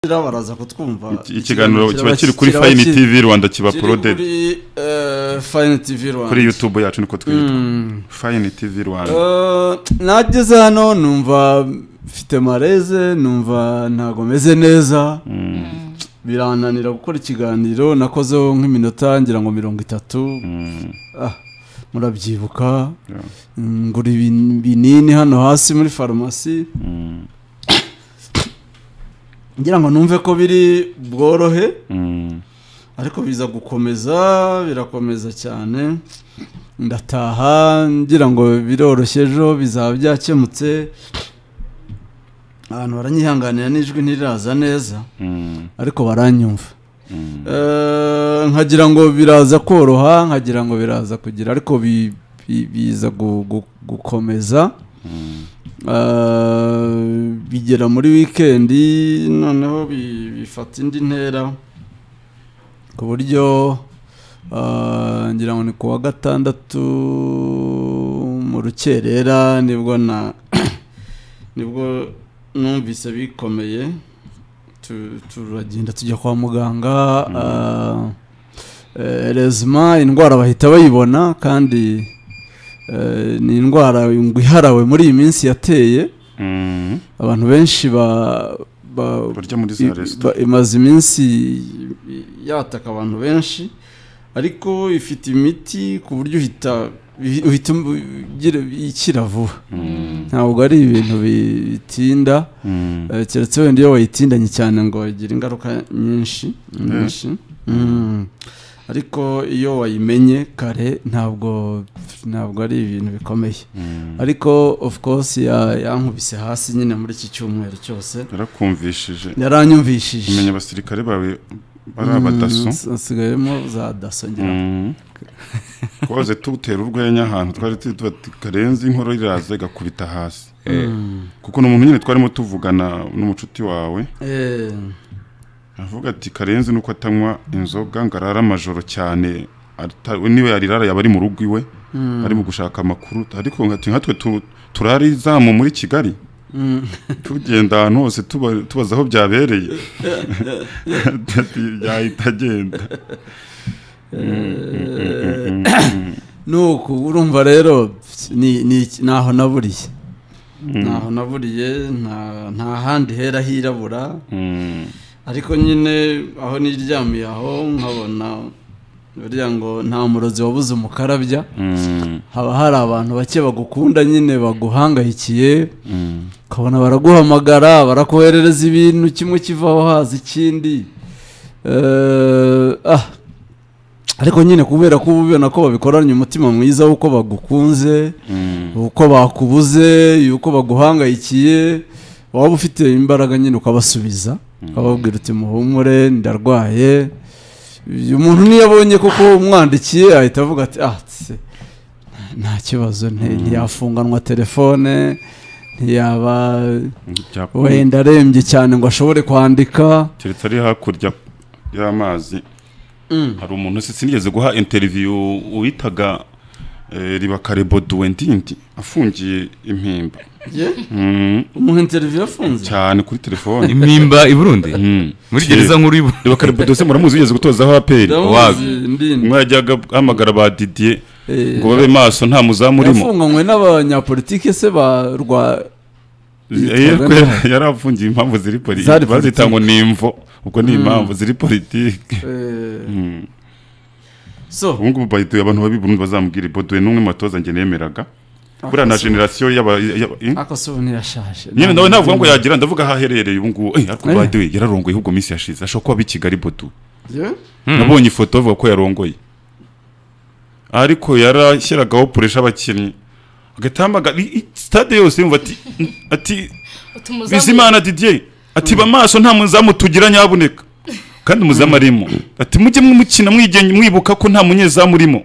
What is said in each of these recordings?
umupira baraza kutwumva ikiganiro kiba kiri kuri kiraba fayini kiri- tivi rwanda kiba kiri porodedi kuri eh, fayini tivi rwanda kuri yutube yacu niko twitwa Mm. fayini tivi rwanda Eh, nageze hano numva mfite mareze numva ntabwo meze neza birananira gukora ikiganiro nakozeho nk'iminota ngira ngo mirongo itatu Mm. Ah, murabyibuka Yeah. Mm, ngura ibin- ibinini hano hasi muri farumasi Mm. ngira ngo numve ko biri bworohe Mm. ariko biza gukomeza birakomeza cyane ndataha ngira ngo biroroshye ejo bizaba byakemutse abantu baranyihanganira n'ijwi ntiraza neza Mm. ariko baranyumva Mm. Eh, nkagira ngo biraza koroha nkagira ngo biraza kugira ariko bi- bi- biza gu- gu- gukomeza Mm. Eh, bigera muri wikendi noneho bi- bifata indi ntera ku buryo eh, ngira ngo ni ku wa gatandatu mu rukerera nibwo na nibwo numvise bikomeye tu- turagenda tujya kwa muganga eh, eh, rezima indwara bahita bayibona kandi eh, ni indwara ngo iharawe muri iyi minsi yateye Mm. abantu benshi ba- ba- barya muri za i- resitora ba- imaze iminsi yataka abantu benshi ariko ifite imiti ku buryo uhita uhi- uhita ugira- ikira vuba Mm. ntabwo ari ibintu bitinda Mm. eh, keretse wenda iyo wayitindanye cyane ngo igira ingaruka nyinshi nyinshi Mm. ariko iyo wayimenye kare ntabwo ntabwo ari ibintu bikomeye Mm. ariko of course ya- yankubise hasi nyine muri iki cyumweru cyose yarakumvishije umenya yaranyumvishije abasirikare bawe bari abadaso Mm, s- nsigayemo za daso ngira ngo. Mm. twahoze tutera urwenya ahantu twari turi tuba tuti karenze inkorora iraza igakubita hasi Mm. kuko ni umuntu nyine twarimo tuvugana n'umucuti wawe Eh, avuga ati karenzi nuko atanywa inzoga ngo arara amajoro cyane ata- niwe yarirara yaba ari mu rugo iwe mm, ari mu gushaka amakuru ariko ati nkatwe tu- turara izamu muri kigali mm. tugenda ahantu hose tuba- tubaza aho byabereye Ati, yahita agenda nuko urumva rero ni- ni iki- ntaho naburiye ntaho naburiye nta nta handi hera hirabura Mm. ariko nyine aho niryamiye aho nkabona buriya ngo nta murozi wabuze umukarabya Mm. haba hari abantu bake bagukunda nyine baguhangayikiye Mm. ukabona baraguhamagara barakoherereza ibintu kimwe kivaho haza ikindi Eh, ah. ariko nyine kubera ko uba ubibona ko babikoranye umutima mwiza w'uko bagukunze Mm. uko bakubuze yuko baguhangayikiye waba ufite imbaraga nyine ukabasubiza ukababwira uti muhumure ndarwaye uyu muntu niyo abonye koko umwandikiye ahita avuga ati ah tse, nta kibazo nti- ntiyafunganwa telefone ntiyaba Ibyapa. wenda arembye cyane ngo ashobore kwandika keretse ari hakurya y'amazi hari umuntu se sinigeze guha interiviyu uwitaga eh, ribakare boduwe ndindi afungiye impimba ye Mm, umuha interiviyu afunze cyane kuri telefone impimba i burundi muri Kera. gereza nkuru y'u ribakare boduwe se muramuzi wigeze gutozaho aperi ndamuzi ndindi umwe yajyaga ahamagara ba didiye Eh, ngo babe maso nta muzamu urimo yafunganywe n'abanyapolitike se ba rwa Eh, Yitwaga ko nde? yari- yari afungiye impamvu ziri Zari politiki bazita ngo ni imvo ubwo ni impamvu ziri politiki eh, Mm. so ubu ngubu bayiduye abantu babi Burundi bazamubwira boduwe n'umwe mu batoza njye nemeraga buriya na Akosobe- generasiyo y'aba y'aba- eh? ako si ubu ntiyashaje nyine nawe ntavuga ngo yagira ndavuga aho aherereye ubu ngubu eh, ariko baduwe yararongoye ahubwo minsi yashize ashobora kuba aba i kigali bodu Ye? nabonye ifoto bavuga ko yarongoye ariko yarashyiragaho puresha abakinnyi agahita ahamagara i- i- stade yose yumva ati ati bizimana didier ati ba maso nta muzamu tugira nyabuneka kandi umuzamu arimo ati mujye mumukina mwigenya mwibuka ko nta munyezamu urimo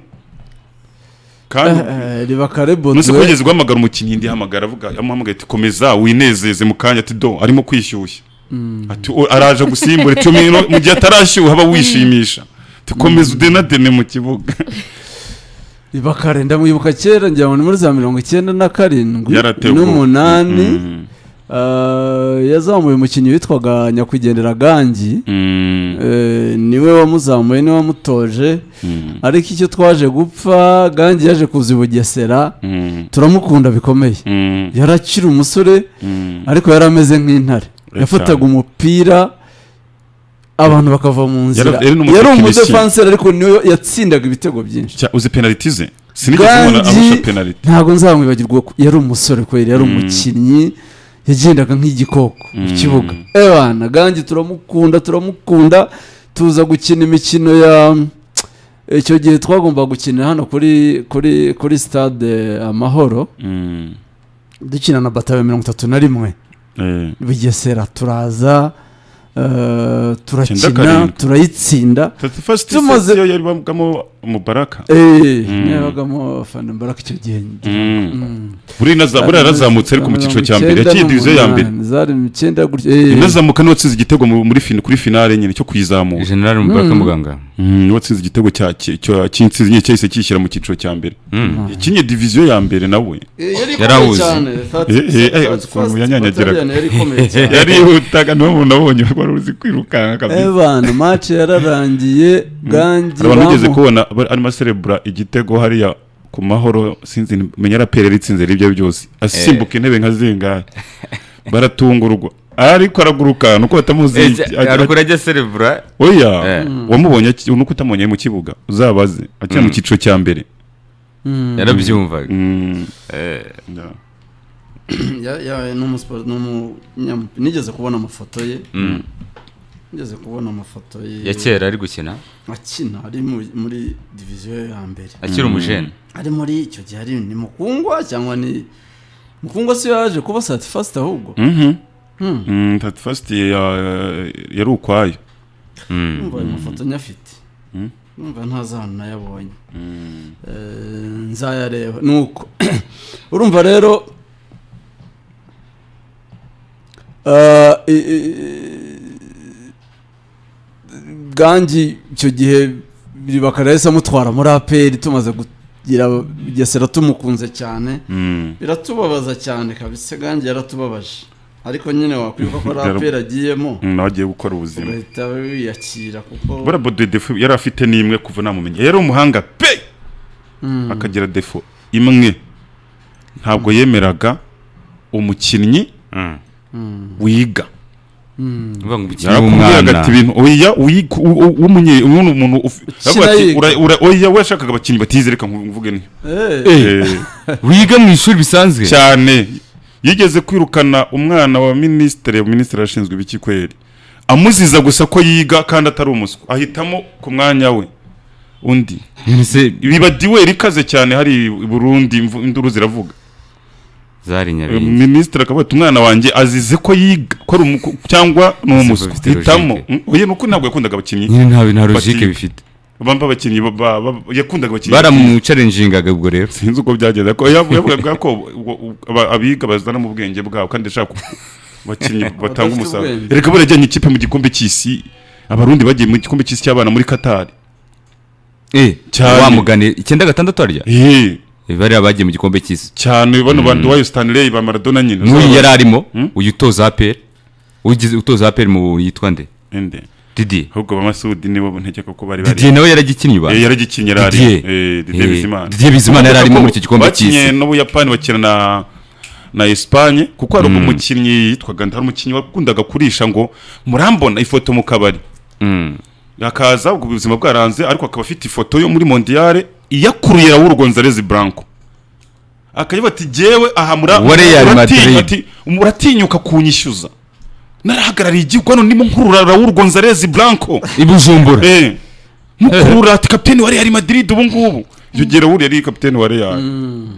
Eh, kandi eh, riba kare umunsi bodwe kugeza guhamagara umukinnyi ndi hamagara avuga amuhamagaye ati komeza winezeze mu kanya ati do arimo kwishyushya ati "O, araje gusimbura ati "Mino- mu gihe atarashyuha aba wishimisha ati komeza udenadene mu kibuga riba kare ndamwibuka kera ngira ngo ni muri za mirongo icyenda na karindwi yaratewe ubwoba. n'umunani Mm. ah, yazamuye umukinnyi witwaga nyakwigendera gangi Mm, Eh, niwe wamuzamuye niwe wamutoje mm, ariko icyo twaje gupfa gangi yaje kuza i bugesera mm, turamukunda bikomeye mm, yari akiri umusore mm. ariko yari ameze nk'intare yafataga umupira abantu bakava mu nzira Yari- yari n'umutekinisiye. yari umudefanseri ariko niwe yatsindaga ibitego byinshi Cya- uzi penaliti ze sinigeze mbona Gangi- arusha penaliti ntabwo nzamwibagirwa ko yari umusore kubera yari umukinnyi yagendaga nk'igikoko mu Mm. kibuga ebana gangi turamukunda turamukunda tuza gukina imikino ya icyo gihe twagomba gukinira hano kuri kuri kuri stade amahoro Mm, dukina na batawe mirongo itatu na rimwe eh, bugesera turaza eh, Icyenda turakina karindwi. turayitsinda 31st Tumaze- set yo yari bagamo Mubaraka Eh, Mm. yabagamo abafana mbaraga icyo gihe Mm. Mm. buri naza buri yarazamutse ariko mu cyiciro cya mbere Mirongo yaciye icyenda diviziyo ya mbere n'umunani, zari mu cyenda gutyo eh, inazamuka niwe watsinze igitego mu- muri fin- kuri finale nyine cyo kuyizamura generali mubaraka muganga Mm, niwe watsinze igitego cya- cya- cya- cy'intsinzi nyine cyahise kishyira mu cyiciro cya mbere Mm. yakinnye diviziyo ya mbere nawe eh, yari Yari ikomeye awuzi. cyane, thirty- Eh, eh, eh, thirty ukuntu first yanyanyagiraga. battalion yari ikomeye cyane. yarihutaga niwe muntu abonye wari uzi kwirukanka Eh, kabisa bana mace yararangiye gangi hari abantu bigeze bamu- kubona aba- arimo aserebura igitego hariya ku mahoro sinzi menya raperi yaritsinze rero ibyo byose asimbuka intebe nka zingahe baratungurwa ariko araguruka nuko batamuzi Eh, iki- ja- haruguru ajya serebura oya Eh. wamubonye aki- nuko utamubonye mu kibuga uzabaze akina mu cyiciro cya mbere Mm. yarabyumvaga Mm, Eh, yeah. Ya- ya- ni umusiporo- ni umunyam- nigeze kubona amafoto ye mm. nigeze kubona amafoto ye ya kera ari gukina akina ari mu- muri diviziyo ya mbere akiri umujene ari muri icyo gihe ari ni mukungwa cyangwa ni mukungwa si yaje kuba satifasite ahubwo Mhm. Hmm. Mm, tatu fasiti ya- yari ukwayo Mm. numva ayo mafoto nyafite Mm. numva ntazi ahantu nayabonye Eh, nzayareba ni uko urumva rero eh, i- i- gangi icyo gihe bibakara yahise amutwara muri aperi tumaze kugira gesera tumukunze cyane Mm. biratubabaza cyane kabisa gangi yaratubabaje ariko nyine wakwibuka ko Yarabu- raperi agiyemo Mm, nawe agiye gukora ubuzima ugahita wiyakira kuko buriya Bodo defo yari afite n'imwe kuva namumenya yari umuhanga pe Mm. akagira defo imwe ntabwo yemeraga umukinnyi Mm. wiga uvuga ngo umukino yarakubwiraga w'umwana ati ibintu oya wiga u- u- w'umunye- umuntu umuntu uf- Ukina aravuga ati, yiga. "Ura- ura- oya we yashakaga abakinnyi batizereka mvuge ni Eh. Eh, wiga mu ishuri bisanzwe cyane yigeze kwirukana umwana wa minisitiri minisitiri ashinzwe ibikikweri amuziza gusa ko yiga kandi atari umuswa ahitamo ku mwanya we undi none se biba diwe rikaze cyane hari i burundi imvu- induru ziravuga zari Eh, nyabingi minisitiri akavuga ati umwana wanjye azize ko yiga ko ari umuku- cyangwa ni umuswa bifite hitamo logique. Mm, oya ni uko ntabwo yakundaga abakinnyi nyine nta nta Bati- logike bifite bamba abakinnyi ba- ba- ba- yakundaga abakinnyi baramucarenjingaga ubwo rero sinzi uko byagenda ariko yav- yavugaga ko u- u- aba- abiga bazana mu bwenge bwabo kandi ashaka abakinnyi batanga Badafite umusaruro ubwenge. reka barajyanye ikipe mu gikombe cy'isi abarundi bagiye mu gikombe cy'isi cy'abana muri katari eh Cyane. wamugane icyenda gatandatu arya Eh, bariya bagiye mu gikombe cy'isi cyane bano bantu wayo Stanley ba Maradona nyine n'uyu yari arimo Hmm? uyu utoza aperi ugize utoza aperi mu yitwa nde Ende. didiye ahubwo ba Masudi nibo ntekeka ko bari didiye bari nawe yaragikinnye ba Eh, yaragikinye yari ari Didier. eh, Didier Eh, Bizimana Didier Bizimana yari arimo muri icyo gikombe bakinye cy'isi. n'ubuyapani bakina na na Espagne kuko hari umukinnyi yitwaga hari umukinnyi wakundaga kurisha ngo murambona ifoto mu kabari Mm. akaza ubwo ubuzima bwaranze ariko akaba afite ifoto yo muri mondiyare iyakuruye Raul Gonzalez Blanco akayiba ati jyewe aha mura- Wa Real muratinya- Madrid. ati, muratinyuka kunyishyuza narahagarariye igihugu hano ndimo nkurura Raul Gonzalez Blanco i bujumbura eh mukurura ati kapiteni wa Real Madrid ubu ngubu icyo gihe Raul yari kapiteni wa Real Mm.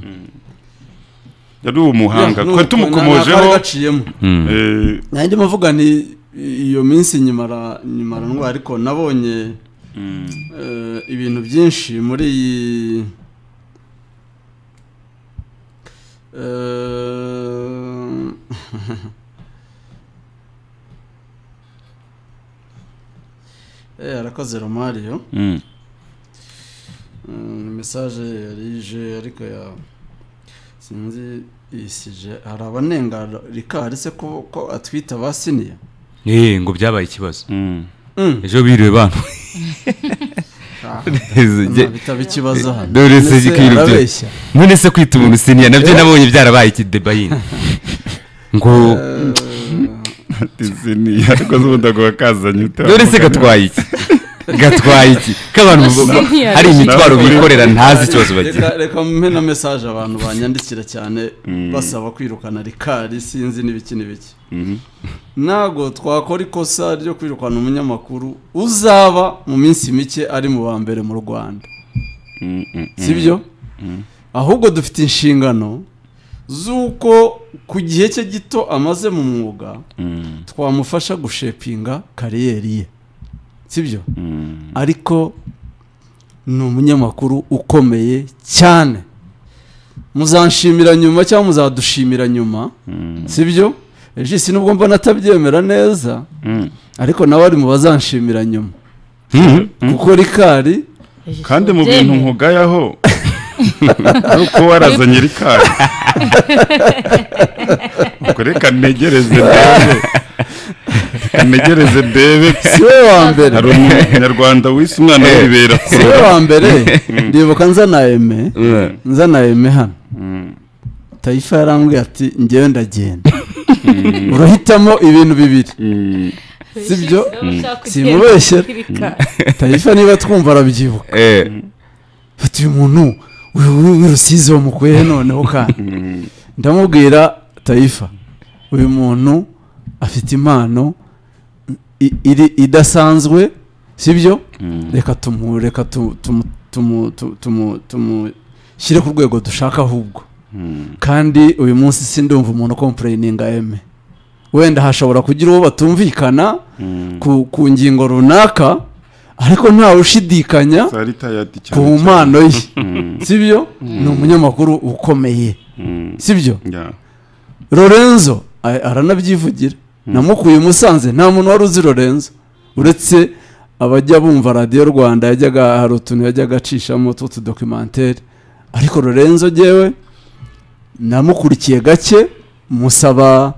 yari umuhanga Ya, twari nuko, nta- nta kari tumukomojeho gaciyemo Mm. eh, nanjye mvuga ni iyo minsi nyimara nyimara ndwara ariko nabonye eh, ibintu byinshi muri iyi Eh, eh arakoze romario mm. Mm, mesaje yarije ariko ya sinzi isije hari abanenga rikari se ko ko atwita abasiniya eh ngo byabaye ikibazo Mm. ejo biriwe bantu Ah, Jye- bitaba ikibazo hano Dore se Ese ikintu byari- arabeshya none se kwita umuntu siniya nabyo nabonye byarabaye ikidebayini ngo disiniya ariko z'ubundi ngo wakazanye utari none se umugani gatwaye iki gatwaye iki k'abantu bo- bo- Senior. hari imitwaro bikorera ntazi ikibazo bagira reka reka mpe na mesaje abantu banyandikira cyane basaba kwirukana rikari sinzi n'ibiki n'ibiki Mhm. ntabwo twakora ikosa ryo kwirukana umunyamakuru uzaba mu minsi mike ari mu ba mbere mu rwanda Mm, mm, mm. si byo ahubwo dufite inshingano z'uko ku gihe cye gito amaze mu mwuga Mm, twamufasha gushepinga kariyeri ye si byo mm. ariko ni umunyamakuru ukomeye cyane muzanshimira nyuma cyangwa muzadushimira nyuma si byo ejo isi nubwo mbona atabyemera neza Mm. ariko nawe ari mu bazanshimira nyuma Mhm. kuko rikari kandi mu bintu nkugayaho nuko warazanye rikari ubwo reka ntegereze ndebe Reka ntegereze ndebe si we wa mbere hari umunyarwanda wise umwana wibera si we wa mbere ndibuka nzana eme Mm. nzana eme hano tayifa yarambwiye ati ngewe ndagenda urahitamo ibintu bibiri sibyo? Simubeshyera. tayifa niba twumva arabyibuka Eh, fata uyu muntu uyu- uyu w'i rusizi wamukuyehe noneho kandi ndamubwira tayifa uyu muntu afite impano i- iri- idasanzwe sibyo reka tumu reka tu- tumu- tumu- tu- tumu- tumushyire ku rwego dushaka ahubwo kandi uyu munsi sindumva umuntu kompurayininga eme wenda hashobora kugira uwo batumvikana ku, ku ngingo runaka ariko ntawe ushidikanya saritayati ku mpano ye sibyo ni umunyamakuru ukomeye sibyo lorenzo a- aranabyivugira namukuye i musanze nta muntu wari uzi lorenzo uretse abajya bumva radiyo rwanda yajyaga hari utuntu yajyaga acishamo tw'utudokimantere ariko lorenzo ngewe namukurikiye gake musaba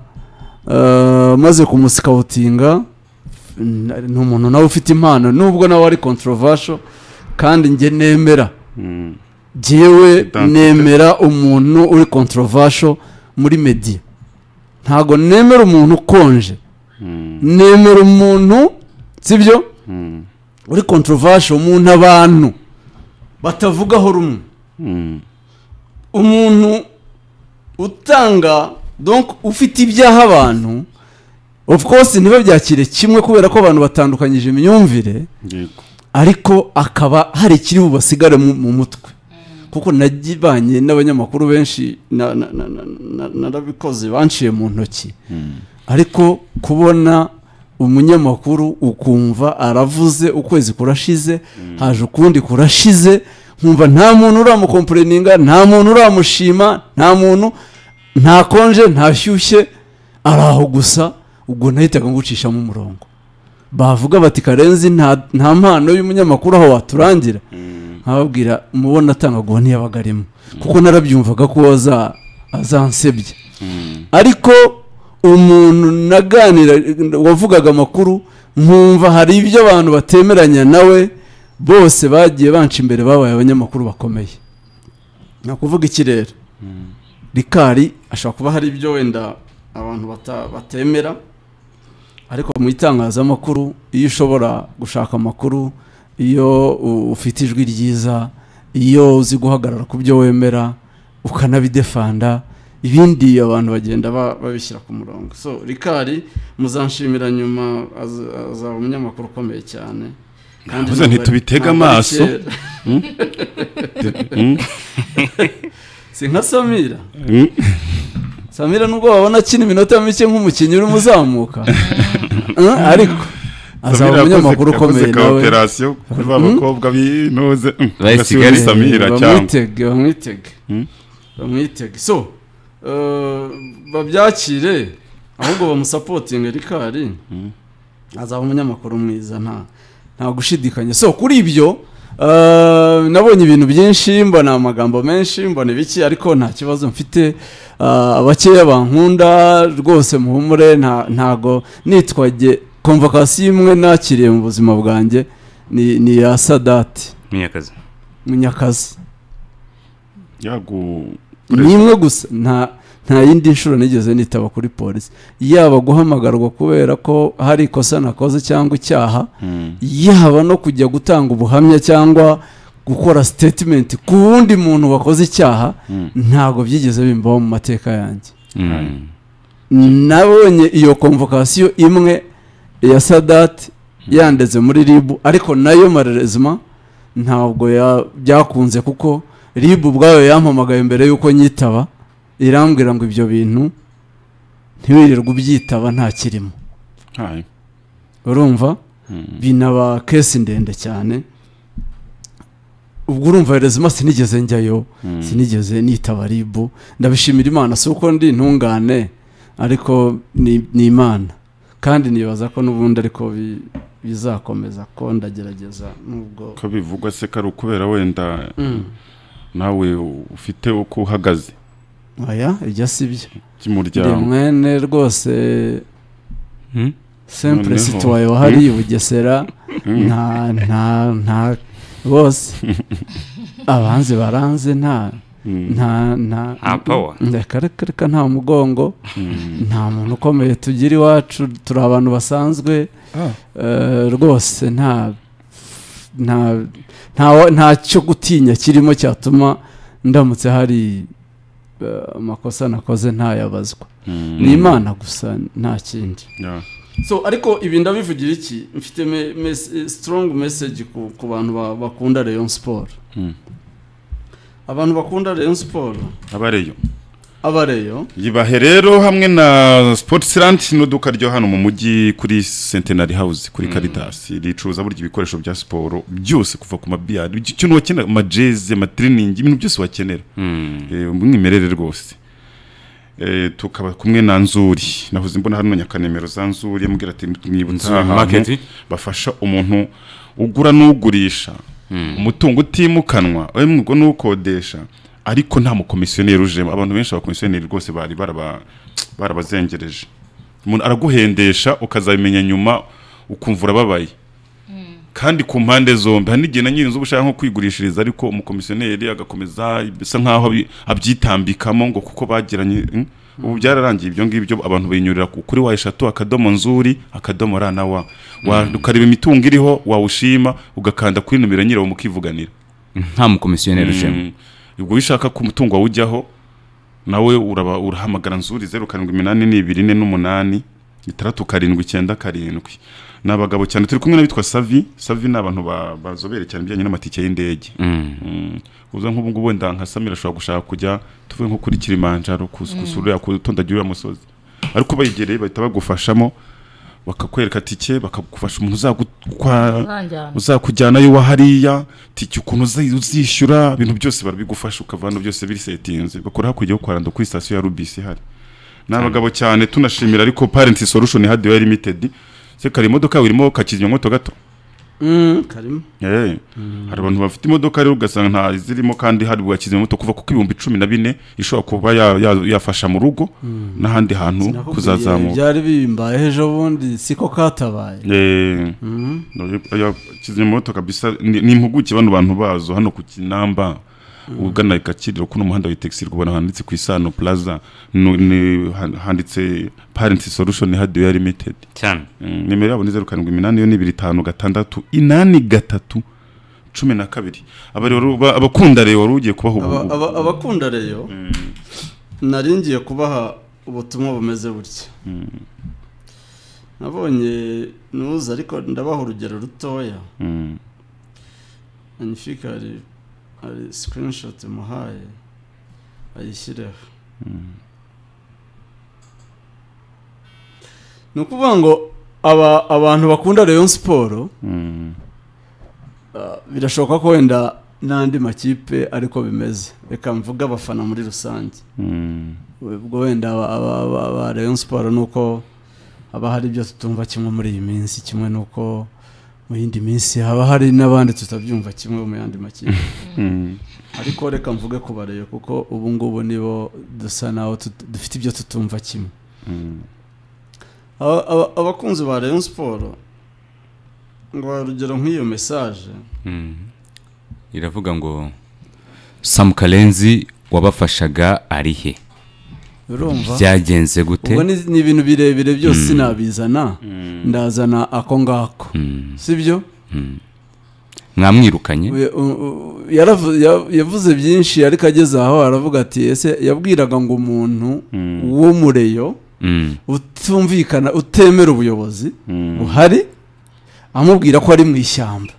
eh, maze kumusikawutinga n- ni umuntu nawe ufite impano nubwo nawe ari controversial kandi njye nemera jyewe Identity. nemera umuntu uri controversial muri media ntago nemera umuntu ukonje nemera umuntu sibyo uri controversial umuntu abantu batavugaho rumwe umuntu utanga donc ufite ibyaha abantu of course ntibabyakire kimwe kubera ko abantu batandukanyije imyumvire ariko akaba hari ikiri bubasigare mu mu mutwe kuko nagibanye n'abanyamakuru benshi na- na- na- na- na- narabikoze banciye mu ntoki ariko kubona umunyamakuru ukumva aravuze ukwezi kurashize haje ukundi kurashize nkumva nta muntu uramukomporeninga nta muntu uramushima nta muntu ntakonje ntashyushye ari aho gusa ubwo nahitaga ngucishamo umurongo bavuga bati karenzi nta nta mpano y'umunyamakuru aho waturangira nkababwira umubona atangaguha ntiyabaga arimo kuko narabyumvaga ko aza azansebye ariko umuntu naganira wavugaga amakuru nkumva hari ibyo abantu batemeranya nawe bose bagiye banca imbere babaye abanyamakuru bakomeye ni ukuvuga ikirere rikari ashobora kuba hari ibyo wenda abantu bata- batemera ariko mu itangazamakuru iyo ushobora gushaka amakuru iyo u- ufite ijwi ryiza iyo uzi guhagarara ku byo wemera ukanabidefanda ibindi abantu bagenda ba- babishyira ku murongo so rikari muzanshimira nyuma az- azaba umunyamakuru ukomeye cyane kandi Yavuze ntabwo nti ari- tubitege ntabwo ari amaso. kera. si nka samira samira nubwo wabona akina iminota mike nk'umukinnyi urimo uzamuka Eh, ariko azaba umunyamakuru ukomeye nawe operasiyo kuri ba bakobwa binoze Mm. Bayi Ugasiga Kigali. uri samira cyangwa bamwitege bamwitege Hmm? bamwitege so eh, babyakire ahubwo bamusapotinge rikari azaba umunyamakuru mwiza nta nta gushidikanya so kuri ibyo Ah, nabonye ibintu byinshi mbona amagambo menshi mbona ibiki ariko nta kibazo mfite Ah, abakeya bankunda rwose muhumure nta- ntago nitwaje komvokasiyo imwe nakiriye mu buzima bwanjye ni ni iya sadati munyakazi munyakazi yagu ni imwe gusa nta nta yindi nshuro nigeze nitaba kuri polisi yaba guhamagarwa kubera ko hari ikosa nakoze cyangwa icyaha Mm. yaba no kujya gutanga ubuhamya cyangwa gukora statement ku wundi muntu wakoze icyaha Mm. ntabwo byigeze bimbaho mu mateka yanjye Mm. nabonye iyo komvokasiyo imwe ya sadati yandeze muri ribu ariko nayo marerezima ntabwo ya- byakunze kuko ribu ubwayo yampamagaye mbere y'uko nyitaba irambwira ngo ibyo bintu ntiwirirwe ubyitaba nta kirimo Hai. urumva Mm. binaba kesi ndende cyane ubwo urumva rezima sinigeze njyayo Mm. sinigeze nitaba ribu ndabishimira imana si uko ndi intungane ariko ni ni imana kandi nibaza ko n'ubundi ariko bi- bizakomeza ko ndagerageza nubwo ko bivugwa se kari ukubera wenda Mm. nawe ufite uko uhagaze oya ibyo si byo ndi by'umuryango mwene rwose Mm. sempre Noneho. situaye wahariye ubugesera nta nta nta bose abanzi baranze nta Mm. nta nta Nta power. reka reka reka nta mugongo nta muntu ukomeye tugira iwacu turi abantu basanzwe Ah. eh, rwose nta nta nta nta cyo gutinya kirimo cyatuma ndamutse hari eh, amakosa nakoze ntayabazwa Mm. ni imana gusa nta kindi Yeah. so ariko ibi ndabivugira iki mfite me, mes- strong message ku, ku bantu ba- bakunda Rayon Sport Mm. abantu bakunda Rayon Sport abareyo abareyo yibahe rero hamwe na sports land n'uduka ryo hano mu mujyi kuri centenary house kuri caritas ricuruza burya ibikoresho bya siporo byose kuva ku mabiyari ikintu wakenera amajeze amatiriningi ibintu byose wakenera Mm. Eh, umwimerere rwose Eh, tukaba kumwe na nzuri nahoze mbona hano nyakanemero za nzuri amubwira ati mwibutse Nzuri aha Market. hantu bafasha umuntu ugura n'ugurisha umutungo utimukanwa wemwe ubwo n'ukodesha ariko nta mukomisiyoneri ujemo abantu benshi abakomisiyoneri rwose bari baraba- barabazengereje umuntu araguhendesha ukazabimenya nyuma ukumva urababaye kandi ku mpande zombi hari n'igihe na nyirinzu uba ushaka nko kwigurishiriza ariko umukomisiyoneri agakomeza bisa nk'aho abi- abyitambikamo ngo kuko bagiranye mm. ubu byararangiye ibyo ngibyo abantu binyurira ku- kuri wa eshatu akadomo nzuri akadomo ra na wa Wa- ukareba imitungo iriho wawushima ugakanda kuri nomero nyirawo mukivuganira nta mukomisiyoneri ujemo Mm. ubwo wishaka ko umutungo wawe ujyaho nawe uraba- urahamagara nzuri zeru karindwi iminani n'ibiri ine n'umunani itandatu karindwi icyenda karindwi ni abagabo cyane turi kumwe n'abitwa savi savi ni abantu ba- bazobere cyane ibijyanye n'amatike y'indege Mm. Mm. uza nk'ubu ngubu wenda nka samira ashobora gushaka kujya tuvuye nko kuri kilimanjaro kus- gusura uriya kutondagira uriya musozi ariko ubegereye bahita bagufashamo bakakwereka tike bakagufasha umuntu uzagutwara ntanjyana uzakujyanayo wa hariya tiki ukuntu uzi- uzishyura ibintu byose barabigufasha ukavana byose birisetinze bakora hakurya yo kwaranda kuri sitasiyo ya rubisi ihari ni abagabo cyane tunashimira ariko parenti solution hadiwe limited se kari imodoka yawe irimo kakizimyamoto gato mm, karimo Eh, hari abantu bafite imodoka rero ugasanga nta zirimo kandi hari bwakizimyamoto kuva kuko ibihumbi cumi na bine ishobora kuba ya- ya- yafasha mu rugo n'ahandi hantu Sinakubwiye kuzazamuka byari bimbayeho ejo bundi siko katabaye Eh, Oya, kizimyamoto kabisa ni ni impuguke bano bantu bazo hano ku kinamba ugana i kakiriro kuno muhanda w'itegisi rwubona handitse ku isano plaza nu- ni- han- handitse parent solution hardware limited cyane Mm, nimero yabo ni zeru karindwi iminani yo n'ibiri itanu gatandatu inani gatatu cumi na kabiri Aba rero ba- abakunda rero wari ugiye kubaha ubu- Aba- aba- abakunda reyo nari ngiye kubaha ubutumwa bumeze butya nabonye nuza ariko ndabaha urugero rutoya Mm, anifika hari hari sikirinishoti muhaye ayishyireho ni ukuvuga ngo aba abantu bakunda reyo siporo mm, Uh, birashoboka ko wenda n'andi makipe ariko bimeze reka mvuge abafana muri rusange mm, ubwo wenda aba- aba- aba- aba Rayon Sport ni uko haba hari ibyo tutumva kimwe muri iyi minsi kimwe n'uko mu yindi minsi haba hari n'abandi tutabyumva kimwe mu yandi makipe ariko reka mvuge ku bareyo kuko ubu ngubu nibo dusa naho tut- dufite ibyo tutumva kimwe Aba- aba- abakunzi ba Rayon siporo ngo urugero nk'iyo mesaje iravuga ngo samu karenzi wabafashaga ari he urumva byagenze gute ubwo ni ni ibintu birebire byose sinabizana ndazana ako ngako sibyo mwamwirukanye We- u- u- yaravu- ya- yavuze byinshi ariko ageze aho aravuga ati ese yabwiraga ngo umuntu w'umureyo Mm. utumvikana utemera ubuyobozi buhari amubwira ko ari mu ishyamba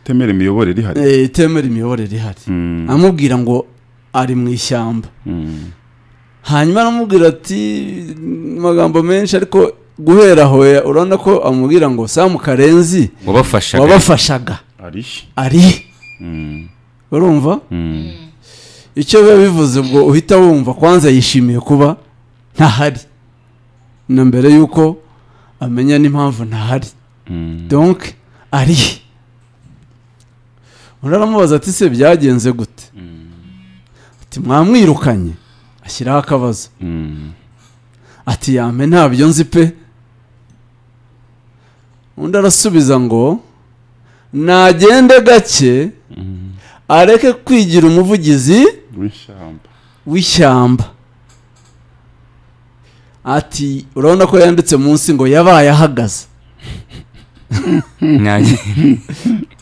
temera imiyoborere ihari Eh, itemera imiyoborere ihari Mm. amubwira ngo ari mu ishyamba Mm. hanyuma aramubwira ati mu magambo menshi ariko guhera aho ya- urabona ko amubwira ngo samu karenzi wabafashaga wabafashaga ari ari he?" Mm. urumva Mm. icyo biba bivuze ubwo uhita wumva kwanza yishimiye kuba ntahari na mbere y'uko amenya n'impamvu ntahari Mm. donk ari he? undi aramubaza ati se byagenze gute ati mwamwirukanye ashyiraho akabazo Mm. ati yame ntabyo nzi pe undi arasubiza ngo nagende gake areke kwigira umuvugizi w'ishyamba w'ishyamba ati urabona ko yanditse munsi ngo yabaye ahagaze Nanjye-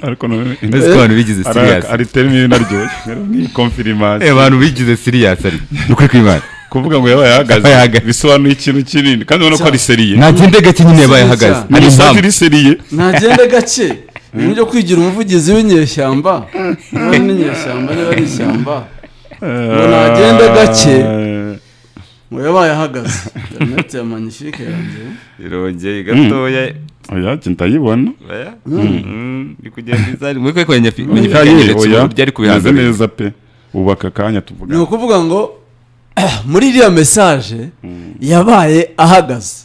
ariko none ndazi ko abantu bigize ari siriyasi ari termini naryoshye rero nk'iyi konfirimasi abantu bigize siriyasi ari nukuri kw'imana kuvuga ngo yabaye ahagaze Yabaye ahagaze. bisobanuye ikintu kinini kandi ubona ko ari seriye nagende gake nyine yabaye ahagaze Siriyasi. ari umusatsi impamvu uri seriye nagende gake mu buryo kwigira umuvugizi w'inyeshyamba niba ari n'inyeshyamba niba ari ishyamba ngo nagende gake ngo yabaye ahagaze interineti ya manifike yanjye irongeye gatoya oya njye ndayibona oya. Mm, ni kugenda izari muri kwe kwenye fi- kwenye Oya, fikanyeretse uburyo oya, ari meze kubihangana neza pe ubu aka kanya tuvuga ni ukuvuga ngo muri iriya mesaje yabaye ahagaze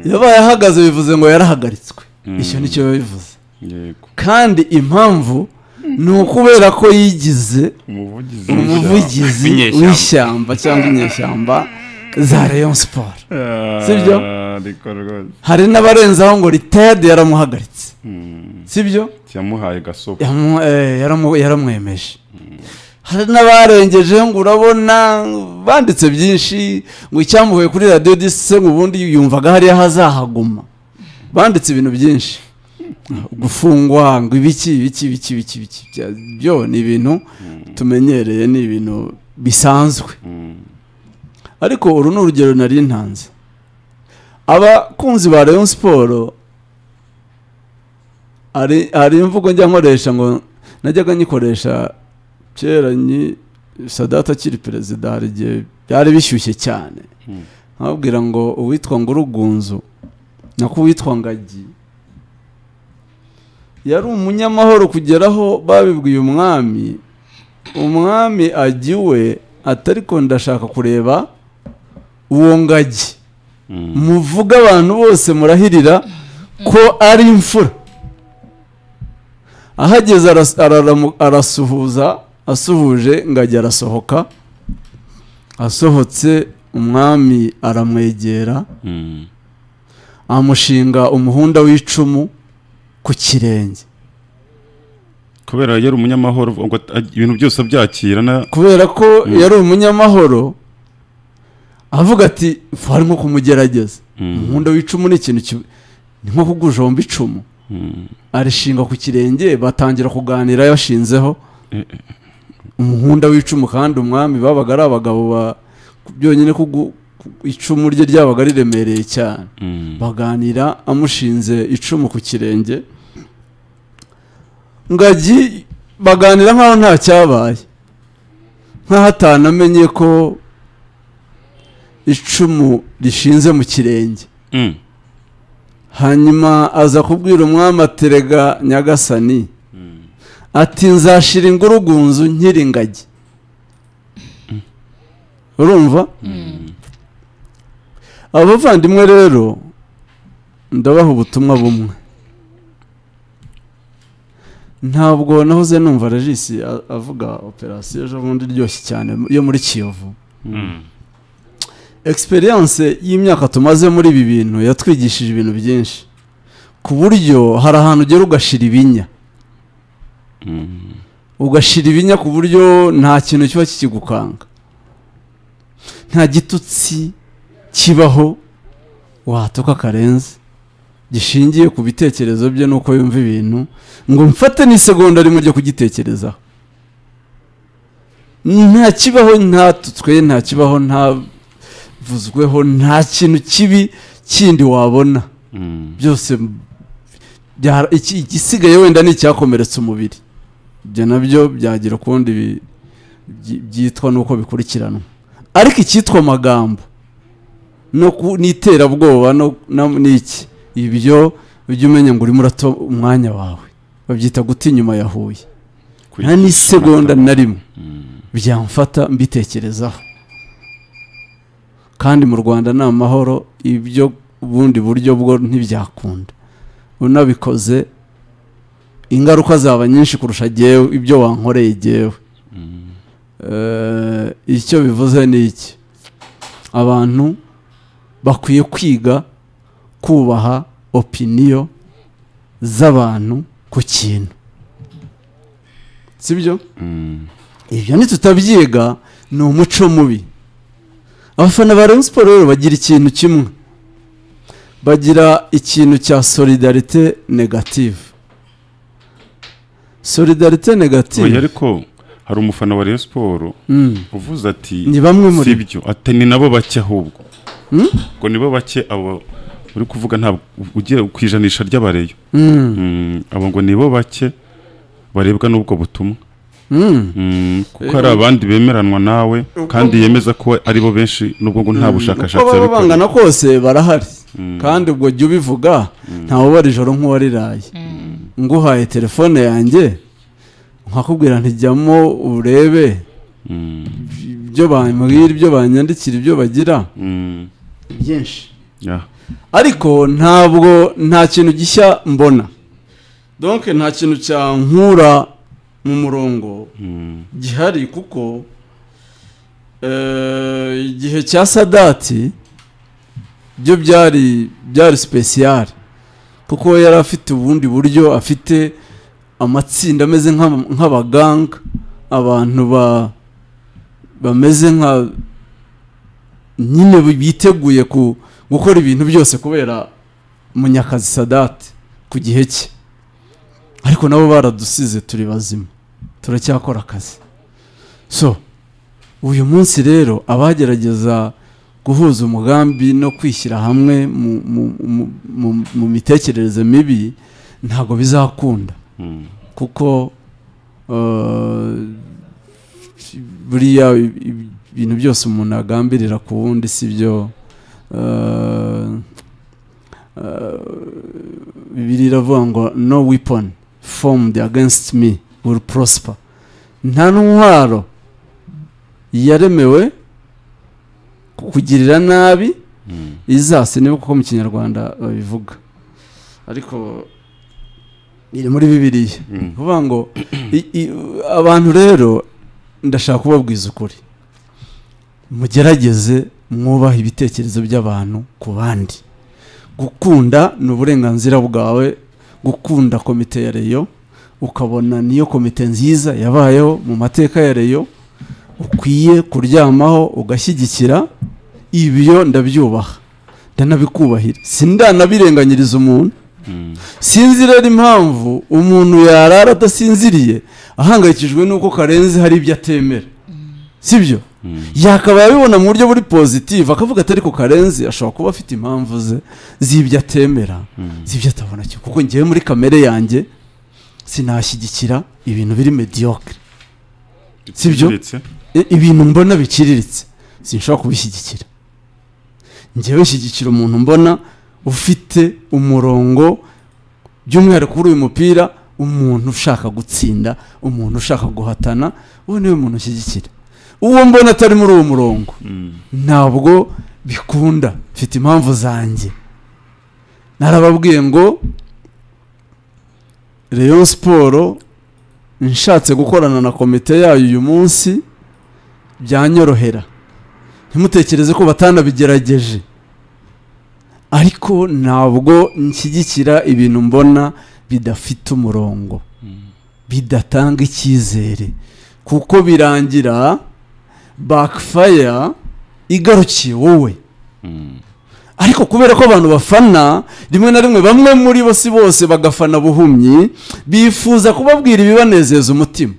yabaye ahagaze bivuze ngo yarahagaritswe icyo ni cyo biba bivuze yego kandi impamvu ni ukubera ko yigize umuvugizi w'ishyamba. umuvugizi W'inyeshyamba. w'ishyamba cyangwa inyeshyamba za rayon siporo Ah, Sibyo? ariko rwose hari n'abarenzaho ngo ritayadi yaramuhagaritse sibyo yamuhaye gasopo Yamu- eh, yaramu- yaramwemeje hari n'abarengejeho ngo urabona banditse byinshi ngo icyamuhuye kuri radiyo dise ngo ubundi yumvaga hariya hazahaguma banditse ibintu byinshi gufungwa ngo ibiki ibiki ibiki ibiki ibiki bya- byo ni ibintu tumenyereye ni ibintu bisanzwe ariko uru ni urugero nari ntanze abakunzi ba Rayon Sport hari hari imvugo njya nkoresha ngo najyaga nyikoresha kera nyi sadata akiri perezida hari igihe byari bishyushye cyane nkababwira ngo uwitwa ngo urugunzu nako uwitwa ngagi yari umunyamahoro kugeraho babibwiye umwami umwami ajya iwe atari ko ndashaka kureba uwo ngagi muvuga abantu bose murahirira ko ari imfura ahageze aras- araramu- arasuhuza asuhuje ngajya arasohoka asohotse umwami aramwegera amushinga umuhunda w'icumu ku kirenge kubera yari umunyamahoro ngo ag- ibintu byose abyakira na kubera ko yari umunyamahoro avuga ati "Fu, hari nko kumugerageza umuhunda w'icumu ni ikintu ki- ni nko kugujomba icumu arishinga ku kirenge batangira kuganira yashinzeho umuhunda w'icumu kandi umwami babaga ari abagabo ba- byonyine ko icumu rye ryabaga riremereye cyane baganira amushinze icumu ku kirenge ngagi baganira nkaho nta cyabaye nkaho atanamenye ko icumu rishinze mu kirenge Mm. hanyuma aza kubwira umwami aterega nyagasani ati nzashira ingurugunzu nkiri ingagi urumva abavandimwe rero ndabaha ubutumwa bumwe ntabwo nahoze numva regisi a- avuga operasiyo ejo bundi iryoshye cyane yo muri kiyovu egisperiyanse y'imyaka tumaze muri ibi bintu yatwigishije ibintu byinshi ku buryo hari ahantu ugera ugashira ibinya ugashira ibinya ku buryo nta kintu kiba kikigukanga nta gitutsi kibaho wahatuka karenze gishingiye ku bitekerezo bye n'uko yumva ibintu ngo mfate n'isegonda rimwe ryo kugitekerezaho nta kibaho nta tutswe nta kibaho ntavuzweho nta kintu kibi kindi wabona byose byara- iki- igisigaye wenda ni icyakomeretsa umubiri ibyo nabyo byagira ukundi bi- byi- byitwa n'uko bikurikiranwa ariko icyitwa amagambo no ku- n'iterabwoba no- na- n'iki ibyo ujya umenya ngo urimo urato umwanya wawe babyita guta inyuma ya huye nta n'isegonda na rimwe byamfata mbitekerezaho kandi mu rwanda ni amahoro ibyo ubundi buryo bwo ntibyakunda unabikoze ingaruka zaba nyinshi kurusha jyewe ibyo wankoreye jyewe Eh, icyo bivuze ni iki abantu bakwiye kwiga kubaha opiniyo z'abantu ku kintu sibyo ibyo ntitutabyiga ni umuco mubi abafana ba Rayon Sports rero bagira ikintu kimwe bagira ikintu cya solidarite negative solidarite oya negative ariko hari umufana wa Rayon Sport Mm. uvuze ati Ni bamwe muri si byo ati ni nabo bake ahubwo ngo nibo bake abo uri kuvuga ntabwo ugiye ku ijanisha ry'abareyo Mm. Mm, abo ngo nibo bake barebwa n'ubwo butumwa Mm. Mm, kuko hari abandi bemeranwa nawe kandi yemeza ko ari bo benshi nubwo ngo nta bushakashatsi uko baba babikora. bangana kose barahari kandi ubwo jya ubivuga ntawubara ijoro nk'uwariraye nguhaye telefone yanjye nkakubwira ntijyamo urebe Mm, ibyo bambwira ibyo banyandikira ibyo bagira mm, byinshi yeah. ariko ntabwo nta kintu gishya mbona donke nta kintu cyankura mu murongo Mm, gihari kuko eh, igihe cya sadati byo byari byari sipesiyari kuko yari afite ubundi buryo afite amatsinda ameze nk'aba- nk'abaganga abantu ba bameze nka nyine biteguye ku gukora ibintu byose kubera munyakazi sadati ku gihe cye ariko nabo baradusize turi bazima turacyakora akazi so uyu munsi rero abagerageza guhuza umugambi no kwishyira hamwe mu, mu, mu, mu, mu mitekerereze mibi ntabwo bizakunda mm, kuko eh, buriya i- i- ibintu byose umuntu agambirira ku wundi si byo eh, eh, bibiliya iravuga ngo no weapon formed against me will prosper nta ntwaro yaremewe kukugirira nabi mm. izasi niba kuko mu kinyarwanda babivuga ariko iri muri bibiliya Mm. kuvuga ngo i- i- abantu rero ndashaka kubabwiza ukuri mugerageze mwubaha ibitekerezo by'abantu ku bandi gukunda ni uburenganzira bwawe gukunda komite ya reyo ukabona niyo komite nziza yabayeho mu mateka ya reyo ukwiye kuryamaho ugashyigikira ibyo ndabyubaha ndanabikubahira sindanabirenganyiriza umuntu Mm. sinzi rero impamvu umuntu yarara adasinziriye ahangayikijwe n'uko karenzi hari ibyo atemera sibyo Mm. yakaba yabibona mu buryo buri positive akavuga atari ku karenzi ashobora kuba afite impamvu ze z'ibyo atemera z'ibyo atabona cyo kuko ngewe muri kamere yanjye sinashyigikira ibintu biri mediocre Si byo? Ndetse, I- ibintu mbona biciriritse sinshobora kubishyigikira njyewe shyigikira umuntu mbona ufite umurongo by'umwihariko kuri uyu mupira umuntu ushaka gutsinda umuntu ushaka guhatana uwo niwe muntu ushyigikira uwo mbona atari muri uwo murongo mm, ntabwo bikunda mfite impamvu zanjye narababwiye ngo Rayon siporo nshatse gukorana na komite yayo uyu munsi byanyorohera ntimutekereze ko batanabigerageje ariko ntabwo nshyigikira ibintu mbona bidafite umurongo bidatanga icyizere kuko birangira bakifaya igarukiye wowe ariko kubera ko abantu bafana rimwe na rimwe bamwe muri bo si bose bagafana buhumyi bifuza kubabwira ibibanezeza umutima